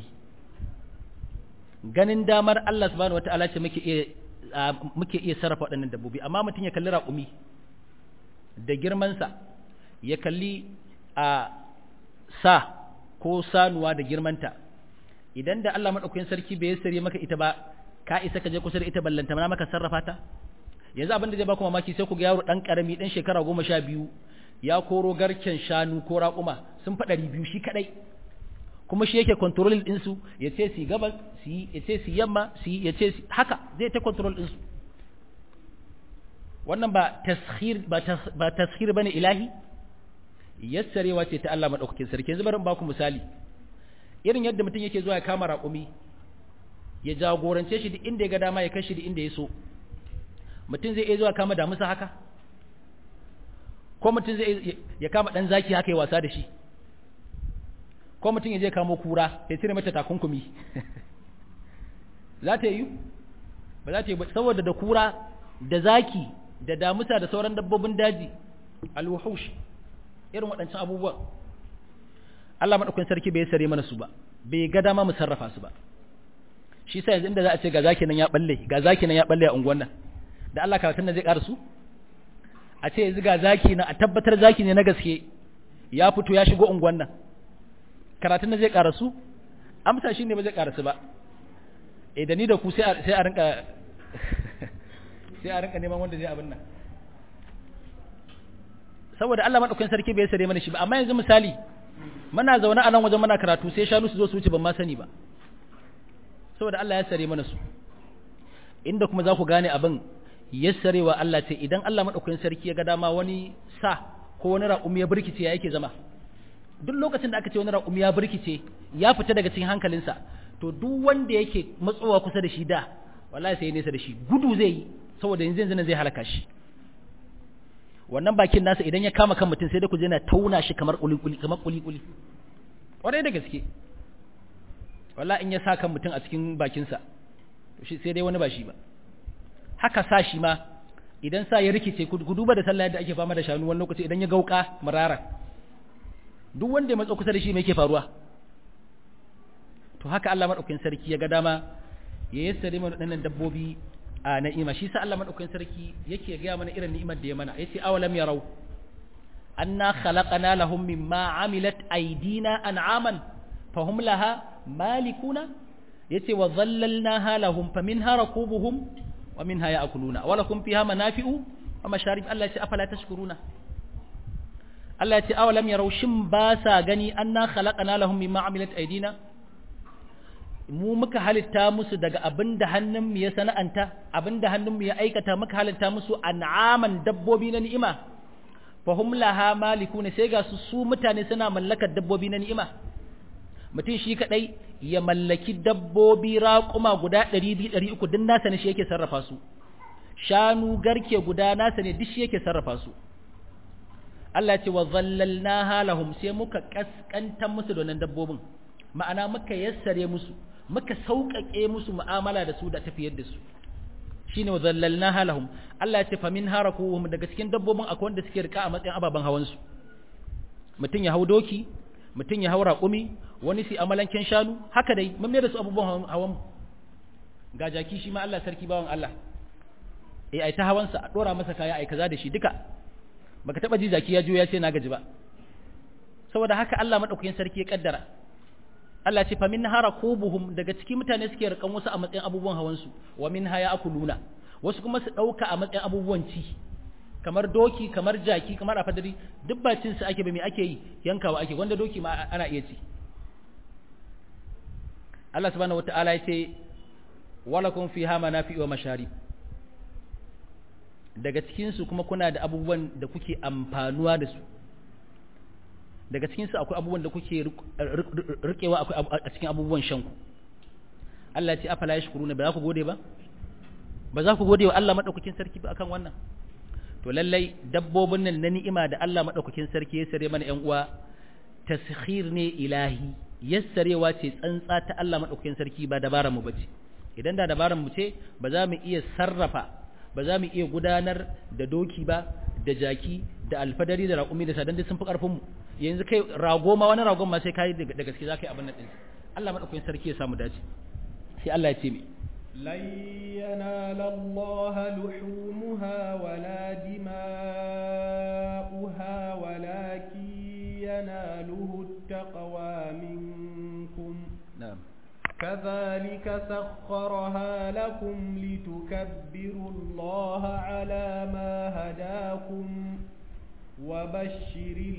ganin damar Allah subhanahu wata'ala ce muke iya muke iya sarrafa waɗannan dabbobi amma mutum ya kalli raƙumi da girmansa ya kalli a sa ko sanuwa da girmanta idan da Allah maɗaukakin sarki bai sare maka ita ba ka isa ka je kusa da ita ballanta mana maka sarrafa ta yanzu abin da zai baku mamaki sai ku ga yaro dan karami dan shekara goma sha biyu ya koro garken shanu ko raƙuma sun faɗa biyu shi kadai kuma shi yake controlling din su ya ce su gabas su yi ya ce su yamma su yi ya ce haka zai ta control din su wannan ba taskhir ba ba taskhir bane ilahi yassarewa ce ta Allah madaukakin sarki yanzu bari in baku misali irin yadda mutum yake zuwa ya kama raƙumi ya jagorance shi duk inda ya ga dama ya kai shi duk inda ya so mutum zai iya zuwa kama damusa haka ko mutum zai ya kama dan zaki haka ya wasa da shi ko mutum ya je kamo kura ya cire mata takunkumi za ta yi ba za ta yi ba saboda da kura da zaki da damusa da sauran dabbobin daji alwuhush irin waɗancan abubuwan Allah madaukakin sarki bai sare mana su ba bai ga dama mu sarrafa su ba shi sai yanzu inda za a ce ga zaki nan ya balle ga zaki nan ya balle a unguwan nan da Allah karatun nan zai ƙara su a ce yanzu ga zaki nan a tabbatar zaki ne na gaske ya fito ya shigo unguwan nan karatun nan zai ƙara su amsa shine ba zai ƙara su ba eh da ni da ku sai a sai a rinka sai a rinka neman wanda zai abin nan saboda Allah madaukakin sarki bai sare mana shi ba amma yanzu misali muna zaune a nan wajen muna karatu sai shanu su zo su wuce ban ma sani ba saboda Allah ya sare mana su inda kuma za ku gane abin yassarewa Allah ce idan Allah madaukakin sarki ya ga dama wani sa ko wani raƙumi ya burkice ya yake zama duk lokacin da aka ce wani raƙumi ya burkice ya fita daga cikin hankalinsa to duk wanda yake matsowa kusa da shi da wallahi sai ya nesa da shi gudu zai yi saboda yanzu yanzu zai halaka shi wannan bakin nasa idan ya kama kan mutum sai da ku je na tauna shi kamar kuli kamar kuli-kuli ƙwarai da gaske walla in ya sa kan mutum a cikin bakinsa shi sai dai wani ba shi ba haka sa shi ma idan sa ya rikice ku duba da sallah yadda ake fama da shanu wani lokaci idan ya gauka marara duk wanda ya matso kusa da shi me yake faruwa to haka Allah madaukakin sarki ya ga dama ya yassare mana waɗannan dabbobi a na'ima shi sa Allah madaukakin sarki yake ga mana irin ni'imar da ya mana yace awalam yarau anna khalaqana lahum mimma amilat aydina an'aman fahum laha malikuna yace wa dhallalnaha lahum faminha rakubuhum wa minha ya'kuluna wa lakum fiha manafi'u wa masharib Allah yace afala tashkuruna Allah yace awalam yarau shin ba sa gani anna khalaqana lahum mimma amilat aydina mu muka halitta musu daga abin da hannunmu ya sana'anta abin da hannunmu ya aikata muka halitta musu an'aman dabbobi na ni'ima fahum laha malikuna sai ga su su mutane suna mallakar dabbobi na ni'ima mutum shi kadai ya mallaki dabbobi raƙuma guda 200 300 din nasa ne shi yake sarrafa su shanu garke guda nasa ne duk shi yake sarrafa su Allah ya ce wa zallalnaha lahum sai muka kaskantar musu da wannan dabbobin ma'ana muka yassare musu muka sauƙaƙe musu mu'amala da su da tafiyar da su shine wa zallalnaha lahum Allah ya ce fa min harakuhum daga cikin dabbobin akwai wanda suke rika a matsayin ababen hawan su mutum ya hau doki mutum ya hau raƙumi wani su amalanken shanu haka dai mun mai da su abubuwan hawan ga jaki shi ma Allah sarki bawan Allah eh ai ta hawan sa a dora masa kaya ai kaza da shi duka baka taba ji jaki ya juyo ya ce na gaji ba saboda haka Allah madaukakin sarki ya kaddara Allah ce fa min harakubuhum daga cikin mutane suke rikan wasu a matsayin abubuwan hawan su wa min haya akuluna wasu kuma su dauka a matsayin abubuwan ci kamar doki kamar jaki kamar afadari duk ba cin su ake ba me ake yi yankawa ake wanda doki ma ana iya ci Allah subhanahu wataala ya ce walakum fiha manafi'u wa masharib daga cikin su kuma kuna da abubuwan da kuke amfanuwa da su daga cikinsu akwai abubuwan da kuke rikewa a cikin abubuwan shanku Allah ya ce afala ya shukuru ba za ku gode ba ba za ku gode wa Allah maɗaukakin sarki ba akan wannan to lallai dabbobin nan na ni'ima da Allah maɗaukakin sarki ya sare mana ƴan uwa taskhir ne ilahi yassarewa ce tsantsa ta Allah maɗaukakin sarki ba dabaran mu bace idan da dabaran mu ce ba za mu iya sarrafa ba za mu iya gudanar da doki ba da jaki da alfadari da raƙumi da sadan sun fi ƙarfin mu yanzu kai rago ma wani ragon ma sai kai da gaske za ka yi abin nan ɗinsa Allah maɗaukakin sarki ya samu dace sai Allah ya ce mai لن ينال الله لحومها ولا دماؤها ولكن يناله التقوى منكم نعم كذلك سخرها لكم لتكبروا الله على ما هداكم وبشر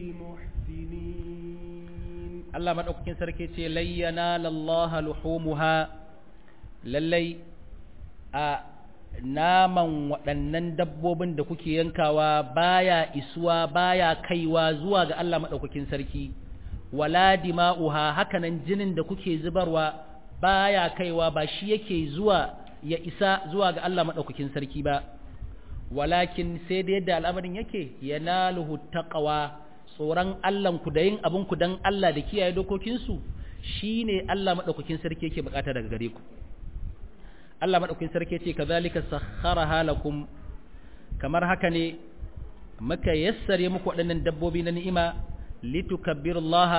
المحسنين Allah madaukakin sarki ce layyana lallaha luhumuha lallai a naman waɗannan dabbobin da kuke yankawa baya isuwa baya kaiwa zuwa ga Allah madaukakin sarki wala dima'uha hakanan jinin da kuke zubarwa baya kaiwa ba shi yake zuwa ya isa zuwa ga Allah madaukakin sarki ba walakin sai da yadda al'amarin yake yanaluhu taqwa tsoron Allah ku da yin abin ku dan Allah da kiyaye dokokinsu shine Allah madaukakin sarki yake bukata daga gare ku Allah madaukakin sarki ce kazalika sakharaha lakum kamar haka ne muka yassare muku waɗannan dabbobi na ni'ima litukabbirullaha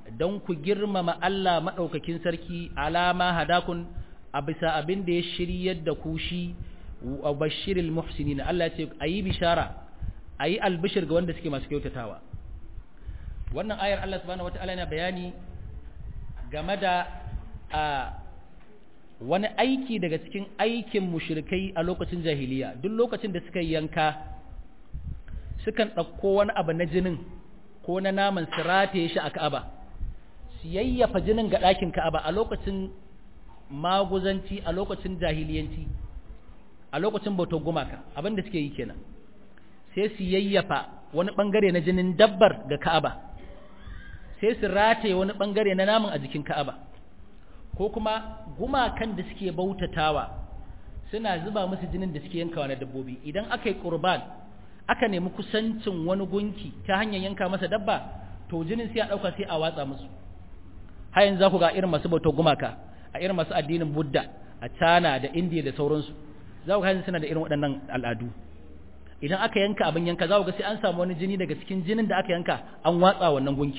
don ku girmama Allah maɗaukakin sarki alama hadakun a bisa abin da ya shiryar da ku shi wa bashiril muhsinin Allah ya ce ayi bishara ayi albishir ga wanda suke masu kyautatawa wannan ayar Allah subhanahu wataala yana bayani game da a wani aiki daga cikin aikin mushrikai a lokacin jahiliya duk lokacin da suka yanka sukan ɗauko wani abu na jinin ko na naman su rataye shi a Ka'aba su yayyafa jinin ga ɗakin Ka'aba a lokacin maguzanci a lokacin jahiliyanci a lokacin bautar gumaka abin da suke yi kenan sai su yayyafa wani bangare na jinin dabbar ga Ka'aba sai su rataye wani bangare na naman a jikin Ka'aba ko kuma gumakan da suke bautatawa suna zuba musu jinin da suke yankawa na dabbobi idan aka yi qurban aka nemi kusancin wani gunki ta hanyar yanka masa dabba to jinin sai a dauka sai a watsa musu har yanzu ku ga irin masu bautar gumaka a irin masu addinin Buddha a China da India da sauransu za ku ga suna da irin waɗannan al'adu idan aka yanka abin yanka za ku ga sai an samu wani jini daga cikin jinin da aka yanka an watsa wannan gunki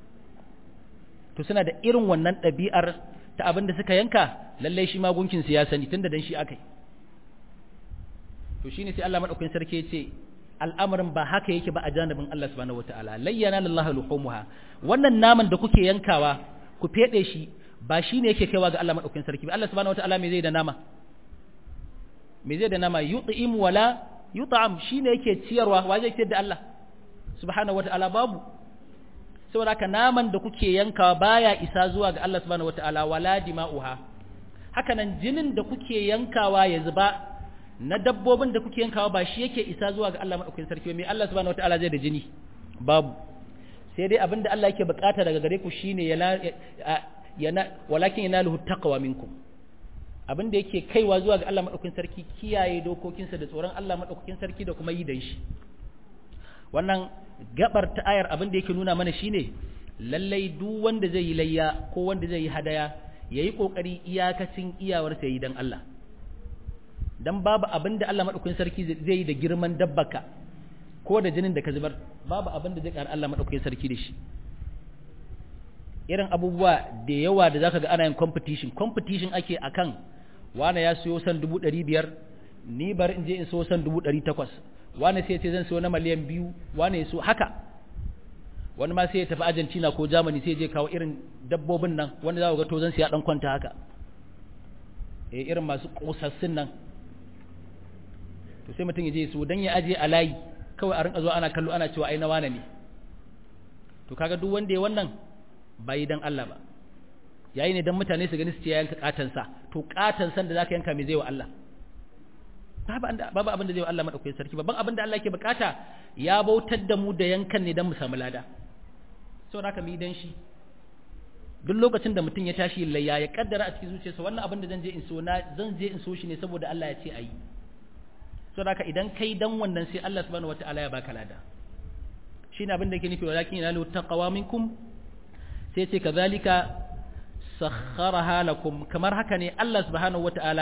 to suna da irin wannan ɗabi'ar ta abin da suka yanka lallai shi ma gunkin su ya sani tunda dan shi aka yi to shine sai Allah madaukakin sarki ya ce al'amarin ba haka yake ba a janibin Allah subhanahu wataala layyana lillahi luhumuha wannan naman da kuke yankawa ku fede shi ba shine yake kaiwa ga Allah madaukakin sarki ba Allah subhanahu wataala me zai da nama me zai da nama yut'im wala yut'am shine yake ciyarwa wa zai ciyar da Allah subhanahu wataala babu saboda haka naman da kuke yankawa baya isa zuwa ga Allah subhanahu wataala wala dima'uha haka nan jinin da kuke yankawa ya zuba na dabbobin da kuke yankawa ba shi yake isa zuwa ga Allah madaukakin sarki mai Allah subhanahu wataala zai da jini babu sai dai abinda Allah yake bukata daga gare ku shine yana yana walakin yanaluhu taqwa minkum abinda yake kaiwa zuwa ga Allah madaukakin sarki kiyaye dokokinsa da tsoron Allah madaukakin sarki da kuma yi dan shi wannan gabar ta ayar abinda yake nuna mana shine lallai duk wanda zai yi layya ko wanda zai yi hadaya yayi kokari iyakacin iyawarsa yi dan Allah dan babu abin da Allah madaukakin sarki zai yi da girman dabbaka ko da jinin da ka zubar babu abin da zai ƙara Allah madaukakin sarki da shi irin abubuwa da yawa da zaka ga ana yin competition competition ake akan wani ya siyo san dubu ɗari biyar ni bari in je in siyo san dubu ɗari takwas wani sai ce zan siyo na miliyan biyu wani ya so haka wani ma sai ya tafi Argentina ko Germany sai ya je kawo irin dabbobin nan wanda za ku ga to zan siya dan kwanta haka eh irin masu kosassun nan to sai mutum ya je su dan ya aje a layi kawai a rinka zuwa ana kallo ana cewa ai na wane ne to kaga duk wanda ya wannan bai dan Allah ba yayi ne dan mutane su gani su ce yanka katansa to katansan da zaka yanka me zai wa Allah babu babu abin da zai wa Allah madaukakin sarki babban abin da Allah yake bukata ya bautar da mu da yankan ne dan mu samu lada saboda haka mu yi dan shi duk lokacin da mutum ya tashi layya ya kaddara a cikin zuciyarsa wannan abin da zan je in so na zan je in so shi ne saboda Allah ya ce ayi saboda haka idan kai dan wannan sai Allah subhanahu wataala ya baka lada shine abin da yake nufi walakin yanalu taqwa minkum sai ce kazalika sakharaha lakum kamar haka ne Allah subhanahu wataala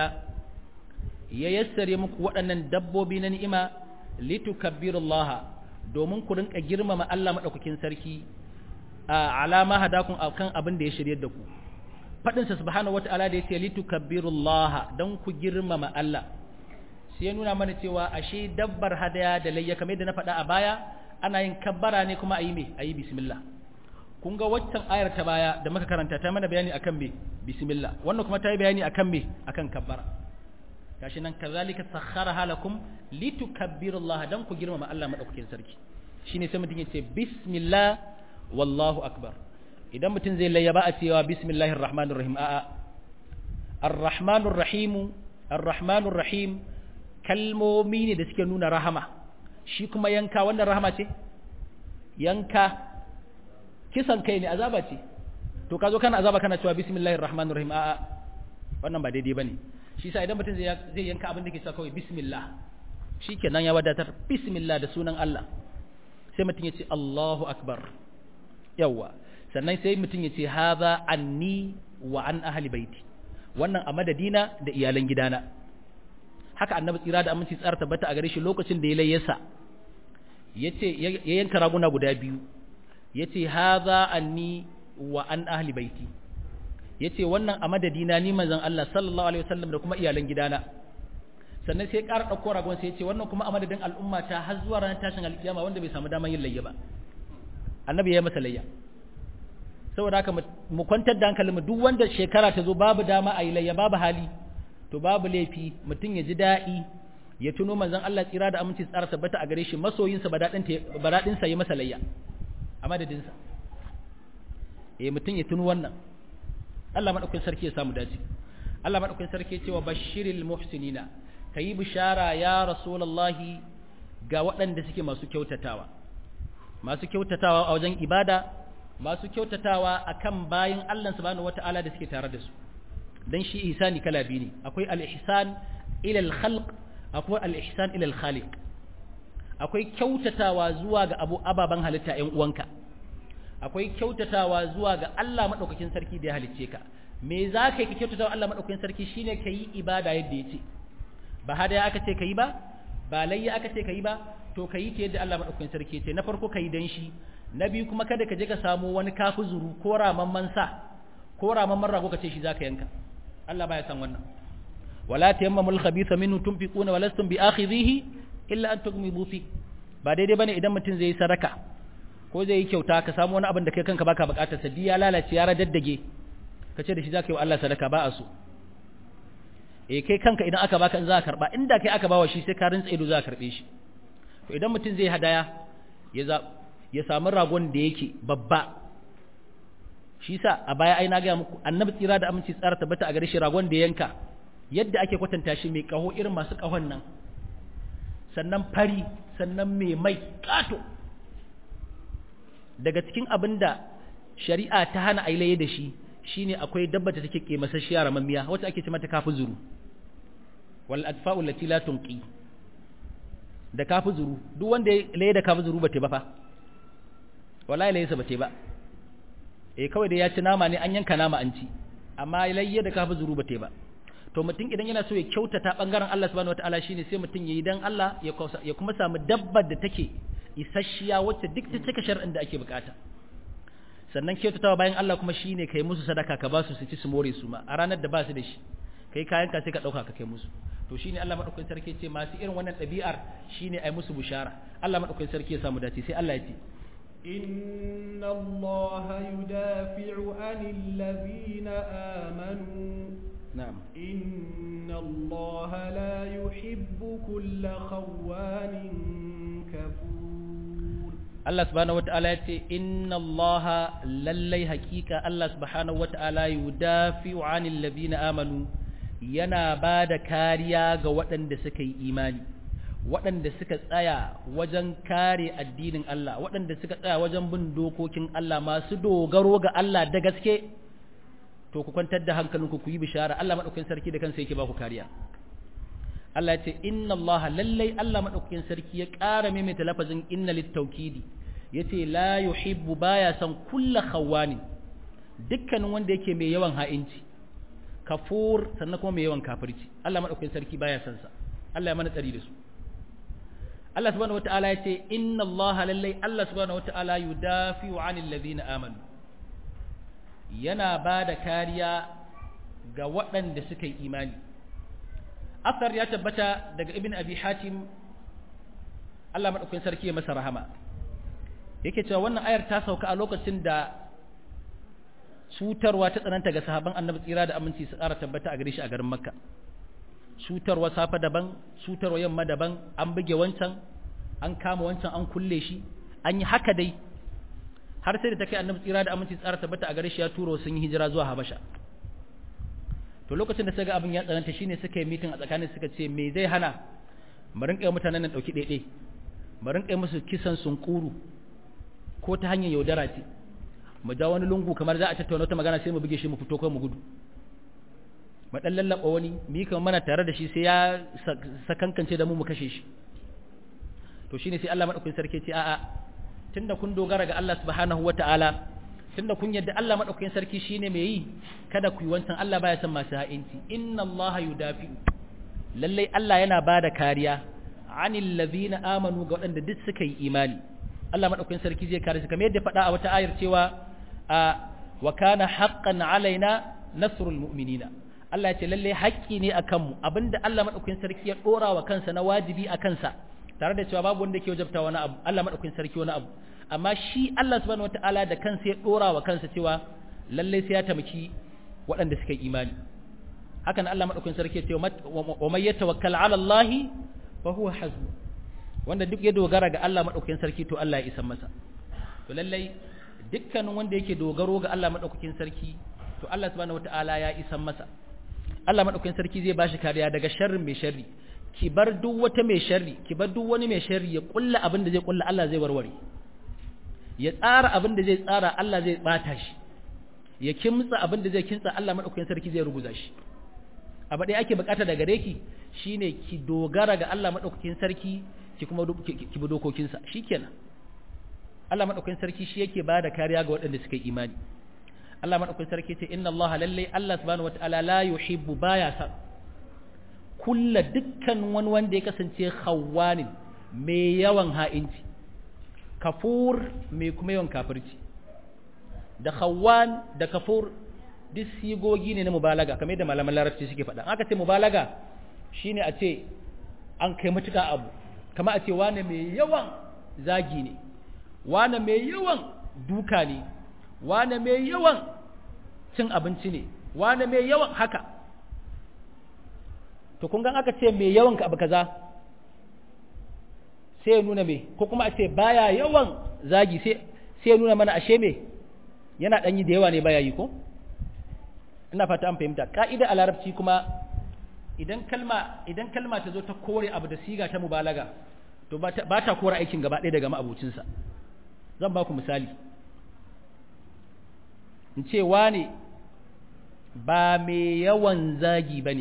ya yassare muku waɗannan dabbobi na ni'ima litukabbirullaha domin ku rinka girmama Allah madaukakin sarki a alama hadakum akan abin da ya shiryar da ku fadin sa subhanahu wataala da yace litukabbirullaha dan ku girmama Allah sai ya nuna mana cewa ashe dabbar hadaya da layya kamar yadda na faɗa a baya ana yin kabbara ne kuma ayi me ayi bismillah kun ga waccan ayar ta baya da muka karanta ta mana bayani akan me bismillah wannan kuma ta yi bayani akan me akan kabbara gashi nan kazalika sakharaha lakum litukabbirullaha dan ku girmama Allah madaukakin sarki shine sai mutum yace bismillah wallahu akbar idan mutum zai layya ba a cewa bismillahir rahmanir rahim a'a arrahmanur rahim arrahmanur rahim kalmomi ne da suke nuna rahama shi kuma yanka wannan rahama ce yanka kisan kai ne azaba ce to ka zo kana azaba kana cewa bismillahir rahmanir rahim a'a wannan ba daidai bane shi sa idan mutum zai yanka abin da ke sa kawai bismillah shikenan ya wadatar bismillah da sunan Allah sai mutum ya ce Allahu akbar yawa sannan sai mutum ya ce hadha anni wa an ahli baiti wannan a madadina da iyalan gidana haka annabi tsira da aminci tsara tabbata a gare shi lokacin da ya layyasa yace ya yanka raguna guda biyu yace hadha anni wa an ahli baiti yace wannan a madadina ni manzon Allah sallallahu alaihi wasallam da kuma iyalan gidana sannan sai ƙara ɗauko ragon sai yace wannan kuma a madadin al'umma ta har zuwa ranar tashin alkiyama wanda bai samu daman yin layya ba annabi ya masa layya saboda haka mu kwantar da hankalinmu duk wanda shekara ta zo babu dama a yi layya babu hali to babu laifi mutum ya ji daɗi ya tuno manzon Allah tsira da aminci tsara tabbata a gare shi masoyinsa ba daɗinsa ya masa layya a madadinsa eh mutum ya tuno wannan Allah maɗaukin sarki ya samu dace Allah maɗaukin sarki ya ce wa bashiril muhsinina ka yi bishara ya rasulallahi ga waɗanda suke masu kyautatawa masu kyautatawa a wajen ibada masu kyautatawa akan bayin Allah subhanahu wata'ala da suke tare da su dan shi ihsani kala biyu ne akwai al-ihsan ila al-khalq akwai al-ihsan ila al-khaliq akwai kyautatawa zuwa ga abu ababan halitta ƴan uwanka akwai kyautatawa zuwa ga Allah madaukakin sarki da ya halicce ka me za ka yi kyautatawa Allah madaukakin sarki shine ka yi ibada yadda ya ce ba hadaya aka ce ka yi ba ba layya aka ce ka yi ba to ka yi ta yadda Allah madaukakin sarki ce na farko ka yi dan shi na biyu kuma kada ka je ka samu wani kafi zuru ko ramamman sa ko ramamman rago ka ce shi zaka yanka Allah baya san wannan wala tayammamul khabitha minhu tunfiquna wa lastum bi'akhidhihi illa an tughmidu fi ba daidai bane idan mutum zai yi sadaka ko zai yi kyauta ka samu wani abin da kai kanka baka bukatar sa ya lalace ya radaddage ka ce da shi zaka yi wa Allah sadaka ba a so eh kai kanka idan aka baka in za ka karba inda kai aka bawa shi sai ka rintsa ido za ka karbe shi to idan mutum zai hadaya ya za ya samu ragon da yake babba shi sa a baya ai na ga muku annabi tsira da aminci tsara tabbata a gare shi ragon da yanka yadda ake kwatanta shi mai kaho irin masu kahon nan sannan fari sannan mai mai kato daga cikin abin da shari'a ta hana ailaye da shi shine akwai dabba da take kemasasshiya ramammiya wacce ake ce mata kafu zuru wal adfa'u allati la tunqi da kafu zuru duk wanda ya laye da kafu zuru bate ba fa wallahi laye sa bate ba eh kawai da ya ci nama ne an yanka nama an ci amma laye da kafu zuru bate ba to mutum idan yana so ya kyautata bangaren Allah subhanahu wataala shine sai mutum yayi dan Allah ya kuma samu dabbar da take isasshiya wacce duk ta cika shar'in da ake bukata sannan kyautatawa bayan Allah kuma shine kai musu sadaka ka ba su su ci su more su ma a ranar da ba su da shi kai kayan ka sai ka dauka ka kai musu to shine Allah madaukakin sarki ce masu irin wannan ɗabi'ar shine ai musu bushara Allah madaukakin sarki ya samu dace sai Allah ya ce إن الله يدافع عن الذين آمنوا نعم إن الله لا يحب كل خوان كفور Allah subhanahu wata'ala ya ce inna Allah lallai hakika Allah subhanahu wata'ala yudafi'u 'anil ladina amanu yana ba da kariya ga waɗanda suka yi imani waɗanda suka tsaya wajen kare addinin Allah waɗanda suka tsaya wajen bin dokokin Allah masu dogaro ga Allah da gaske to ku kwantar da hankalinku ku yi bishara Allah madaukakin sarki da kansa yake ba ku kariya Allah ya ce inna Allah lallai Allah madaukakin sarki ya ƙara maimaita lafazin inna littaukidi yace la yuhibbu baya son kulla khawani dukkanin wanda yake mai yawan ha'inci kafur sannan kuma mai yawan kafirci Allah madaukakin sarki baya son sa Allah ya mana tsari da su Allah subhanahu wataala yace inna Allah lallai Allah subhanahu wataala yudafi'u 'anil ladhina amanu yana ba da kariya ga waɗanda suka yi imani asar ya tabbata daga ibn abi hatim Allah maɗaukakin sarki ya masa rahama yake cewa wannan ayar ta sauka a lokacin da cutarwa ta tsananta ga sahaban annabi tsira da aminci su ƙara tabbata a gare shi a garin makka cutarwa safa daban cutarwa yamma daban an buge wancan an kama wancan an kulle shi an yi haka dai har sai da ta kai annabi tsira da aminci tsara tabbata a gare shi ya turo sun yi hijira zuwa habasha to lokacin da suka ga abin ya tsananta shine suka yi mitin a tsakanin suka ce me zai hana mu rinka yi mutanen nan dauki daidai mu rinka yi musu kisan sunkuru ko ta hanyar yaudara ce mu ja wani lungu kamar za a tattauna wata magana sai mu buge shi mu fito kai mu gudu mu dan lallaba wani mi kan mana tare da shi sai ya sakankance da mu mu kashe shi to shine sai Allah madaukakin sarki ce a'a tunda kun dogara ga Allah subhanahu wata'ala tunda kun yadda Allah madaukakin sarki shine mai yi kada ku yi wancan Allah baya son masu ha'inci inna Allah yudafi lalle Allah yana bada kariya anil ladhina amanu ga waɗanda duk suka yi imani Allah madaukakin sarki zai kare su kamar yadda faɗa a wata ayar cewa a wa kana haqqan alaina nasrul mu'minina Allah ya ce lalle haƙƙi ne akan mu abinda Allah madaukakin sarki ya dora wa kansa na wajibi a kansa tare da cewa babu wanda ke wajabta wani abu Allah madaukakin sarki wani abu amma shi Allah subhanahu wataala da kansa ya dora wa kansa cewa lalle sai ya tamaki waɗanda suka yi imani haka nan Allah madaukakin sarki ya ce wa may yatawakkal ala Allah fa huwa hasbu wanda duk ya dogara ga Allah madaukakin sarki to Allah ya isa masa to lalle dukkanin wanda yake dogaro ga Allah madaukakin sarki to Allah subhanahu wataala ya isa masa Allah madaukakin sarki zai bashi kariya daga sharrin mai sharri ki bar duk wata mai sharri ki bar duk wani mai sharri ya kulla abin da zai kulla Allah zai warware ya tsara abin da zai tsara Allah zai bata shi ya kimtsa abin da zai kimtsa Allah madaukakin sarki zai ruguza shi abu ɗaya ake bukata daga gare ki shine ki dogara ga Allah madaukakin sarki ki kuma ki bi dokokinsa shikenan Allah madaukakin sarki shi yake bada kariya ga waɗanda suka yi imani Allah madaukakin sarki ce inna Allah lalle Allah subhanahu wataala la yuhibbu baya sa kulla dukkan wani wanda ya kasance khawwanin mai yawan ha'inci kafur mai kuma yawan kafirci da khawwan da kafur duk sigogi ne na mubalaga kamar yadda malaman larabci suke faɗa aka ce mubalaga shine a ce an kai matuƙa abu kama a ce wane mai yawan zagi ne wane mai yawan duka ne wane mai yawan cin abinci ne wane mai yawan haka to kun gan aka ce mai yawan ka abu kaza sai ya nuna me ko kuma a ce baya yawan zagi sai sai ya nuna mana ashe me yana ɗanyi da yawa ne baya yi ko ina fata an fahimta ka'ida a larabci kuma idan kalma idan kalma ta zo ta kore abu da siga ta mubalaga to ba ta kore aikin gaba ɗaya daga ma'abucinsa zan ba ku misali in ce wane ba mai yawan zagi ba ne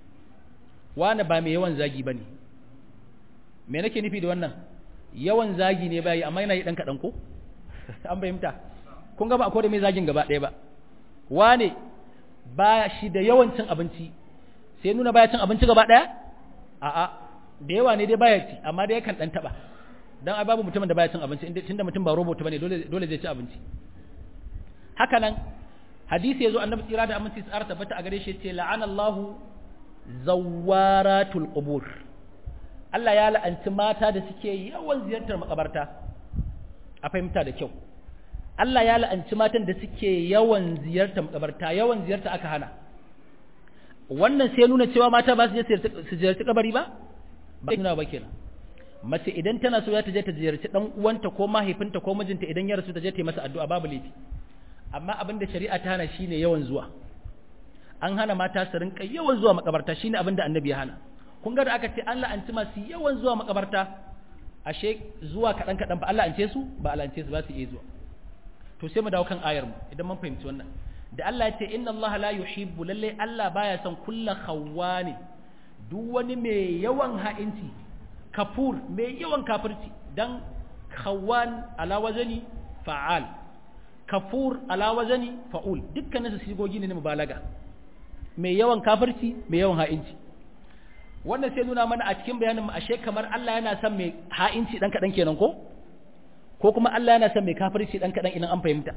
wane ba mai yawan zagi ba ne me nake nufi da wannan yawan zagi ne bayi amma yana yi ɗan kaɗan ko an fahimta kun gaba akwai da mai zagin gaba ɗaya ba wane ba shi da yawan cin abinci sai nuna baya cin abinci gaba ɗaya a'a da yawa ne dai baya ci amma dai yakan ɗan taɓa don ai babu mutumin da baya cin abinci tunda mutum ba robot bane dole dole zai ci abinci haka nan hadisi yazo annabi tsira da aminci tsara tabbata a gare shi yace la'ana Allahu zawaratul qubur Allah ya la'anci mata da suke yawan ziyartar makabarta a fahimta da kyau Allah ya la'anci matan da suke yawan ziyartar makabarta yawan ziyarta aka hana wannan sai nuna cewa mata ba su je su ziyarci kabari ba ba nuna ba kenan mace idan tana so za ta je ta ziyarci dan uwanta ko mahaifinta ko mijinta idan ya rasu ta je ta yi masa addu'a babu laifi amma abin da shari'a ta hana shine yawan zuwa an hana mata su rinka yawan zuwa makabarta shine abin da annabi ya hana kun ga da aka ce Allah an ci masu yawan zuwa makabarta ashe zuwa kadan kadan ba Allah an ce su ba Allah an ce su ba su iya zuwa to sai mu dawo kan ayar mu idan mun fahimci wannan da Allah ya ce inna Allah la yuhibbu lalle Allah baya son kullu khawani duk wani mai yawan ha'inci kafur mai yawan kafirci dan khawan ala wazani fa'al kafur ala wazani fa'ul dukkanin su sigogi ne na mubalaga mai yawan kafirci mai yawan ha'inci wannan sai nuna mana a cikin bayanin mu ashe kamar Allah yana son mai ha'inci dan kadan kenan ko ko kuma Allah yana son mai kafirci dan kadan idan an fahimta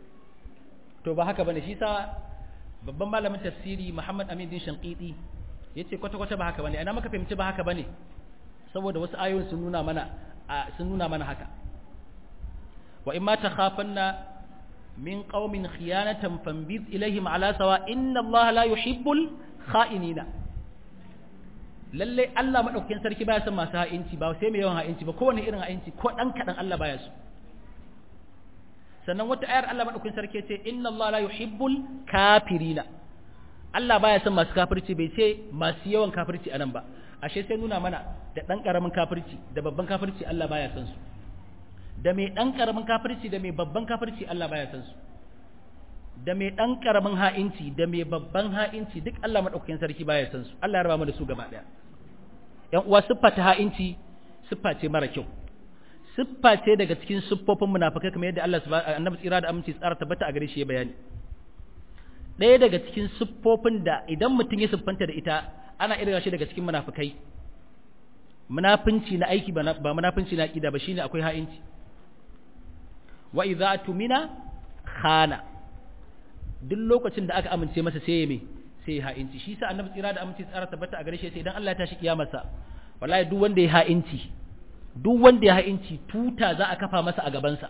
to ba haka bane shi sa babban malamin tafsiri Muhammad Amin din Shanqiti yace kwata kwata ba haka bane ina maka fahimci ba haka bane saboda wasu ayoyin sun nuna mana sun nuna mana haka wa in ma takhafanna min qaumin khiyanatan fanbid ilaihim ala sawa inna allaha la yuhibbul kha'inina lalle Allah madaukakin sarki baya son masu ha'inci ba sai mai yawan ha'inci ba kowane irin ha'inci ko dan kadan Allah baya so sannan wata ayar Allah madaukakin sarki ce inna allaha la yuhibbul kafirina Allah baya son masu kafirci bai ce masu yawan kafirci anan ba ashe sai nuna mana da dan karamin kafirci da babban kafirci Allah baya son su da mai ɗan ƙaramin kafirci da mai babban kafirci Allah baya san su da mai ɗan ƙaramin ha'inci da mai babban ha'inci duk Allah maɗaukakin sarki baya san su Allah ya raba mu da su gaba ɗaya ƴan uwa siffa ta ha'inci siffa ce mara kyau siffa ce daga cikin siffofin munafikai kamar yadda Allah annabi tsira da aminci tsara tabbata a gare shi ya bayani ɗaya daga cikin siffofin da idan mutum ya siffanta da ita ana irga shi daga cikin munafikai munafinci na aiki ba munafinci na aqida ba shine akwai ha'inci wa idza tumina khana duk lokacin da aka amince masa sai ya me sai ya ha'inci shi sa annabi tsira da aminci tsara tabbata a gare shi sai idan Allah ya tashi kiyamarsa wallahi duk wanda ya ha'inci duk wanda ya ha'inci tuta za a kafa masa a gabansa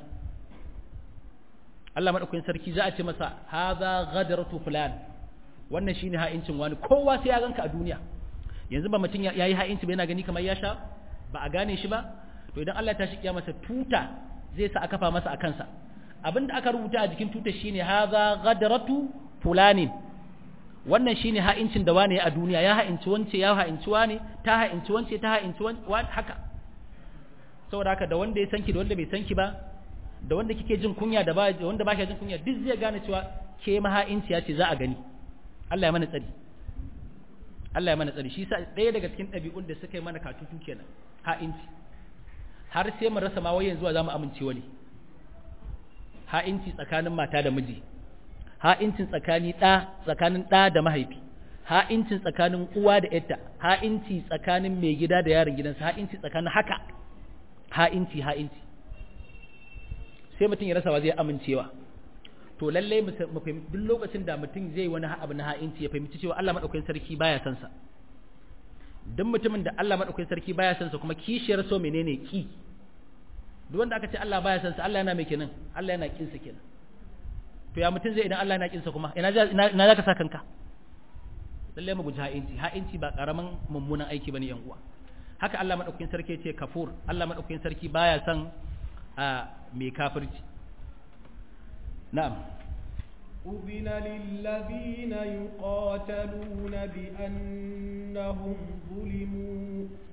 Allah madaukakin sarki za a ce masa hadha ghadratu fulan wannan shine ha'incin wani kowa sai ya ganka a duniya yanzu ba mutum yayi ha'inci ba yana gani kamar ya sha ba a gane shi ba to idan Allah ya tashi kiyamarsa tuta zai sa a kafa masa a kansa abinda aka rubuta a jikin tutar shine hadha ghadratu fulanin wannan shine ha'incin da wane a duniya ya ha'inci wance ya ha'inci wane ta ha'inci wance ta ha'inci wance haka saboda haka da wanda ya sanki da wanda bai sanki ba da wanda kike jin kunya da ba wanda ba jin kunya duk zai gane cewa ke ma ha'inci ya ce za a gani Allah ya mana tsari Allah ya mana tsari shi sa ɗaya daga cikin ɗabi'un da suka yi mana katutu kenan ha'inci har sai mu rasa ma wai yanzu za mu amince wani ha'inci tsakanin mata da miji ha'incin tsakani ɗa tsakanin ɗa da mahaifi ha'incin tsakanin uwa da yarta ha'inci tsakanin mai gida da yaron gidansa ha'inci tsakanin haka ha'inci ha'inci sai mutum ya rasa wa zai amincewa to lallai mu fahimci duk lokacin da mutum zai wani abu na ha'inci ya fahimci cewa Allah madaukakin sarki baya son sa duk mutumin da Allah madaukakin sarki baya son sa kuma kishiyar so menene ki duk wanda aka ce Allah baya son sa Allah yana mai kenan Allah yana kin sa kenan to ya mutum zai idan Allah yana kin sa kuma ina ina zaka sa kanka lalle mu guji ha'inci ha'inci ba karaman mummunan aiki bane yan uwa haka Allah madaukakin sarki ya ce kafur Allah madaukakin sarki baya son a mai kafirci na'am أذن للذين يقاتلون بأنهم ظلموا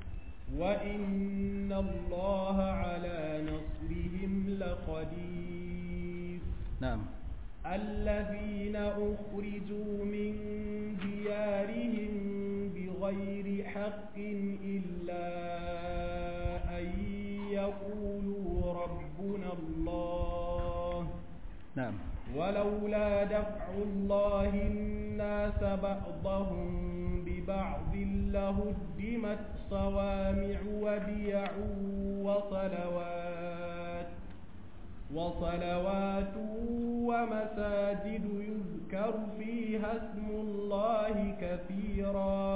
وإن الله على نصرهم لقدير نعم الذين أخرجوا من ديارهم بغير حق إلا أن يقولوا ربنا الله نعم ولولا دفع الله الناس بعضهم ببعض لهدمت صوامع وبيع وصلوات وصلوات ومساجد يذكر فيها اسم الله كثيرا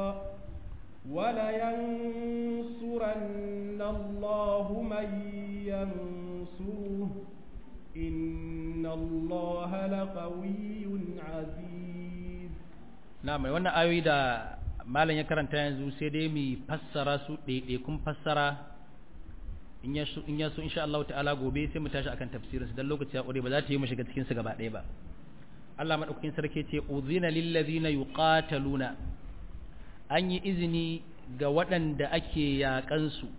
ولينصرن الله من ينصره إن الله لقوي عزيز نعم wannan ayoyi da malam ya karanta yanzu sai dai mu fassara su ɗaiɗaikun fassara in ya so in ya so insha Allah ta'ala gobe sai mu tashi akan tafsirin su dan lokaci ya ƙure ba za ta yi mu shiga cikin su gaba ɗaya ba Allah madaukakin sarki ce uzina lil ladina yuqataluna an yi izini ga waɗanda ake yaƙan su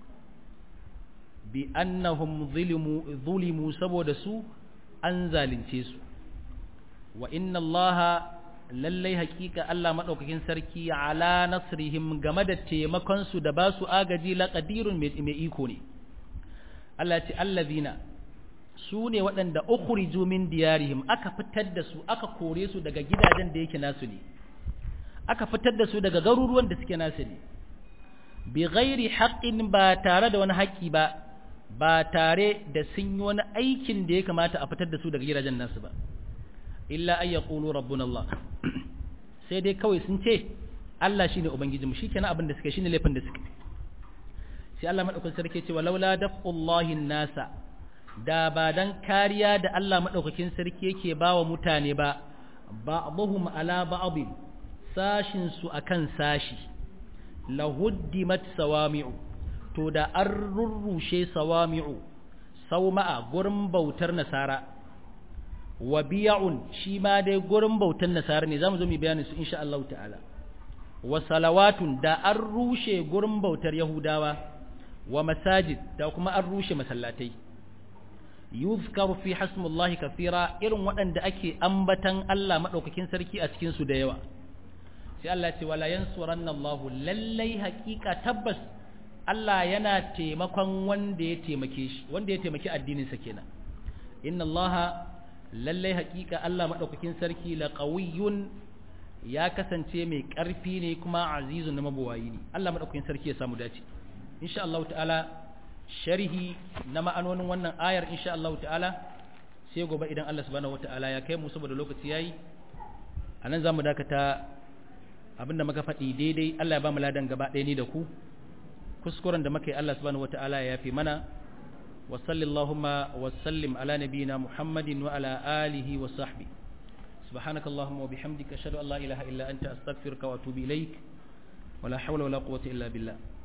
bi annahum zulimu zulimu saboda su an zalunce su wa inna allaha lallai haƙiƙa Allah madaukakin sarki ala nasrihim game da taimakon su da ba su agaji laqadirun mai iko ne Allah ya ce allazina su ne waɗanda ukhriju min diyarihim aka fitar da su aka kore su daga gidajen da yake nasu ne aka fitar da su daga garuruwan da suke nasu ne bi ghairi haqqin ba tare da wani haƙƙi ba ba tare da sun yi wani aikin da ya kamata a fitar da su daga gidajen nasu ba illa ay yaqulu rabbuna Allah sai dai kawai sun ce Allah shine ubangijinmu shikenan abin da suke shine laifin da suke sai Allah madaukakin sarki ce walaula daf'ullahi nasa da ba dan kariya da Allah madaukakin sarki yake bawa mutane ba ba'dhum ala ba'd sashin su akan sashi lahuddimat sawami'u to da an rurrushe sawami'u sauma'a gurin bautar nasara wa biya'un shi ma dai gurin bautar nasara ne zamu zo mu bayanin su insha Allah ta'ala wa salawatun da an rushe gurin bautar yahudawa wa masajid da kuma an rushe masallatai yuzkaru fi hasmullahi kathira irin waɗanda ake ambatan Allah madaukakin sarki a cikin su da yawa sai Allah ce wala yansuranna Allahu lallai haƙiƙa tabbas Allah yana taimakon wanda ya taimake shi wanda ya taimaki addinin sa kenan inna Allah lallai haƙiƙa Allah madaukakin sarki laqawiyyun ya kasance mai ƙarfi ne kuma azizun na mabuwayi ne Allah madaukakin sarki ya samu dace insha Allah ta'ala sharhi na ma'anonin wannan ayar insha Allah ta'ala sai gobe idan Allah subhanahu wataala ya kai mu saboda lokaci yayi anan zamu dakata abinda muka faɗi daidai Allah ya ba mu ladan gaba ɗaya ni da ku kuskuren da muka yi Allah subhanahu wataala ya yafi mana wa sallallahu wa sallim ala nabiyyina Muhammadin wa ala alihi wa sahbihi سبحانك اللهم وبحمدك أشهد أن لا إله إلا أنت أستغفرك وأتوب إليك ولا حول ولا قوة إلا بالله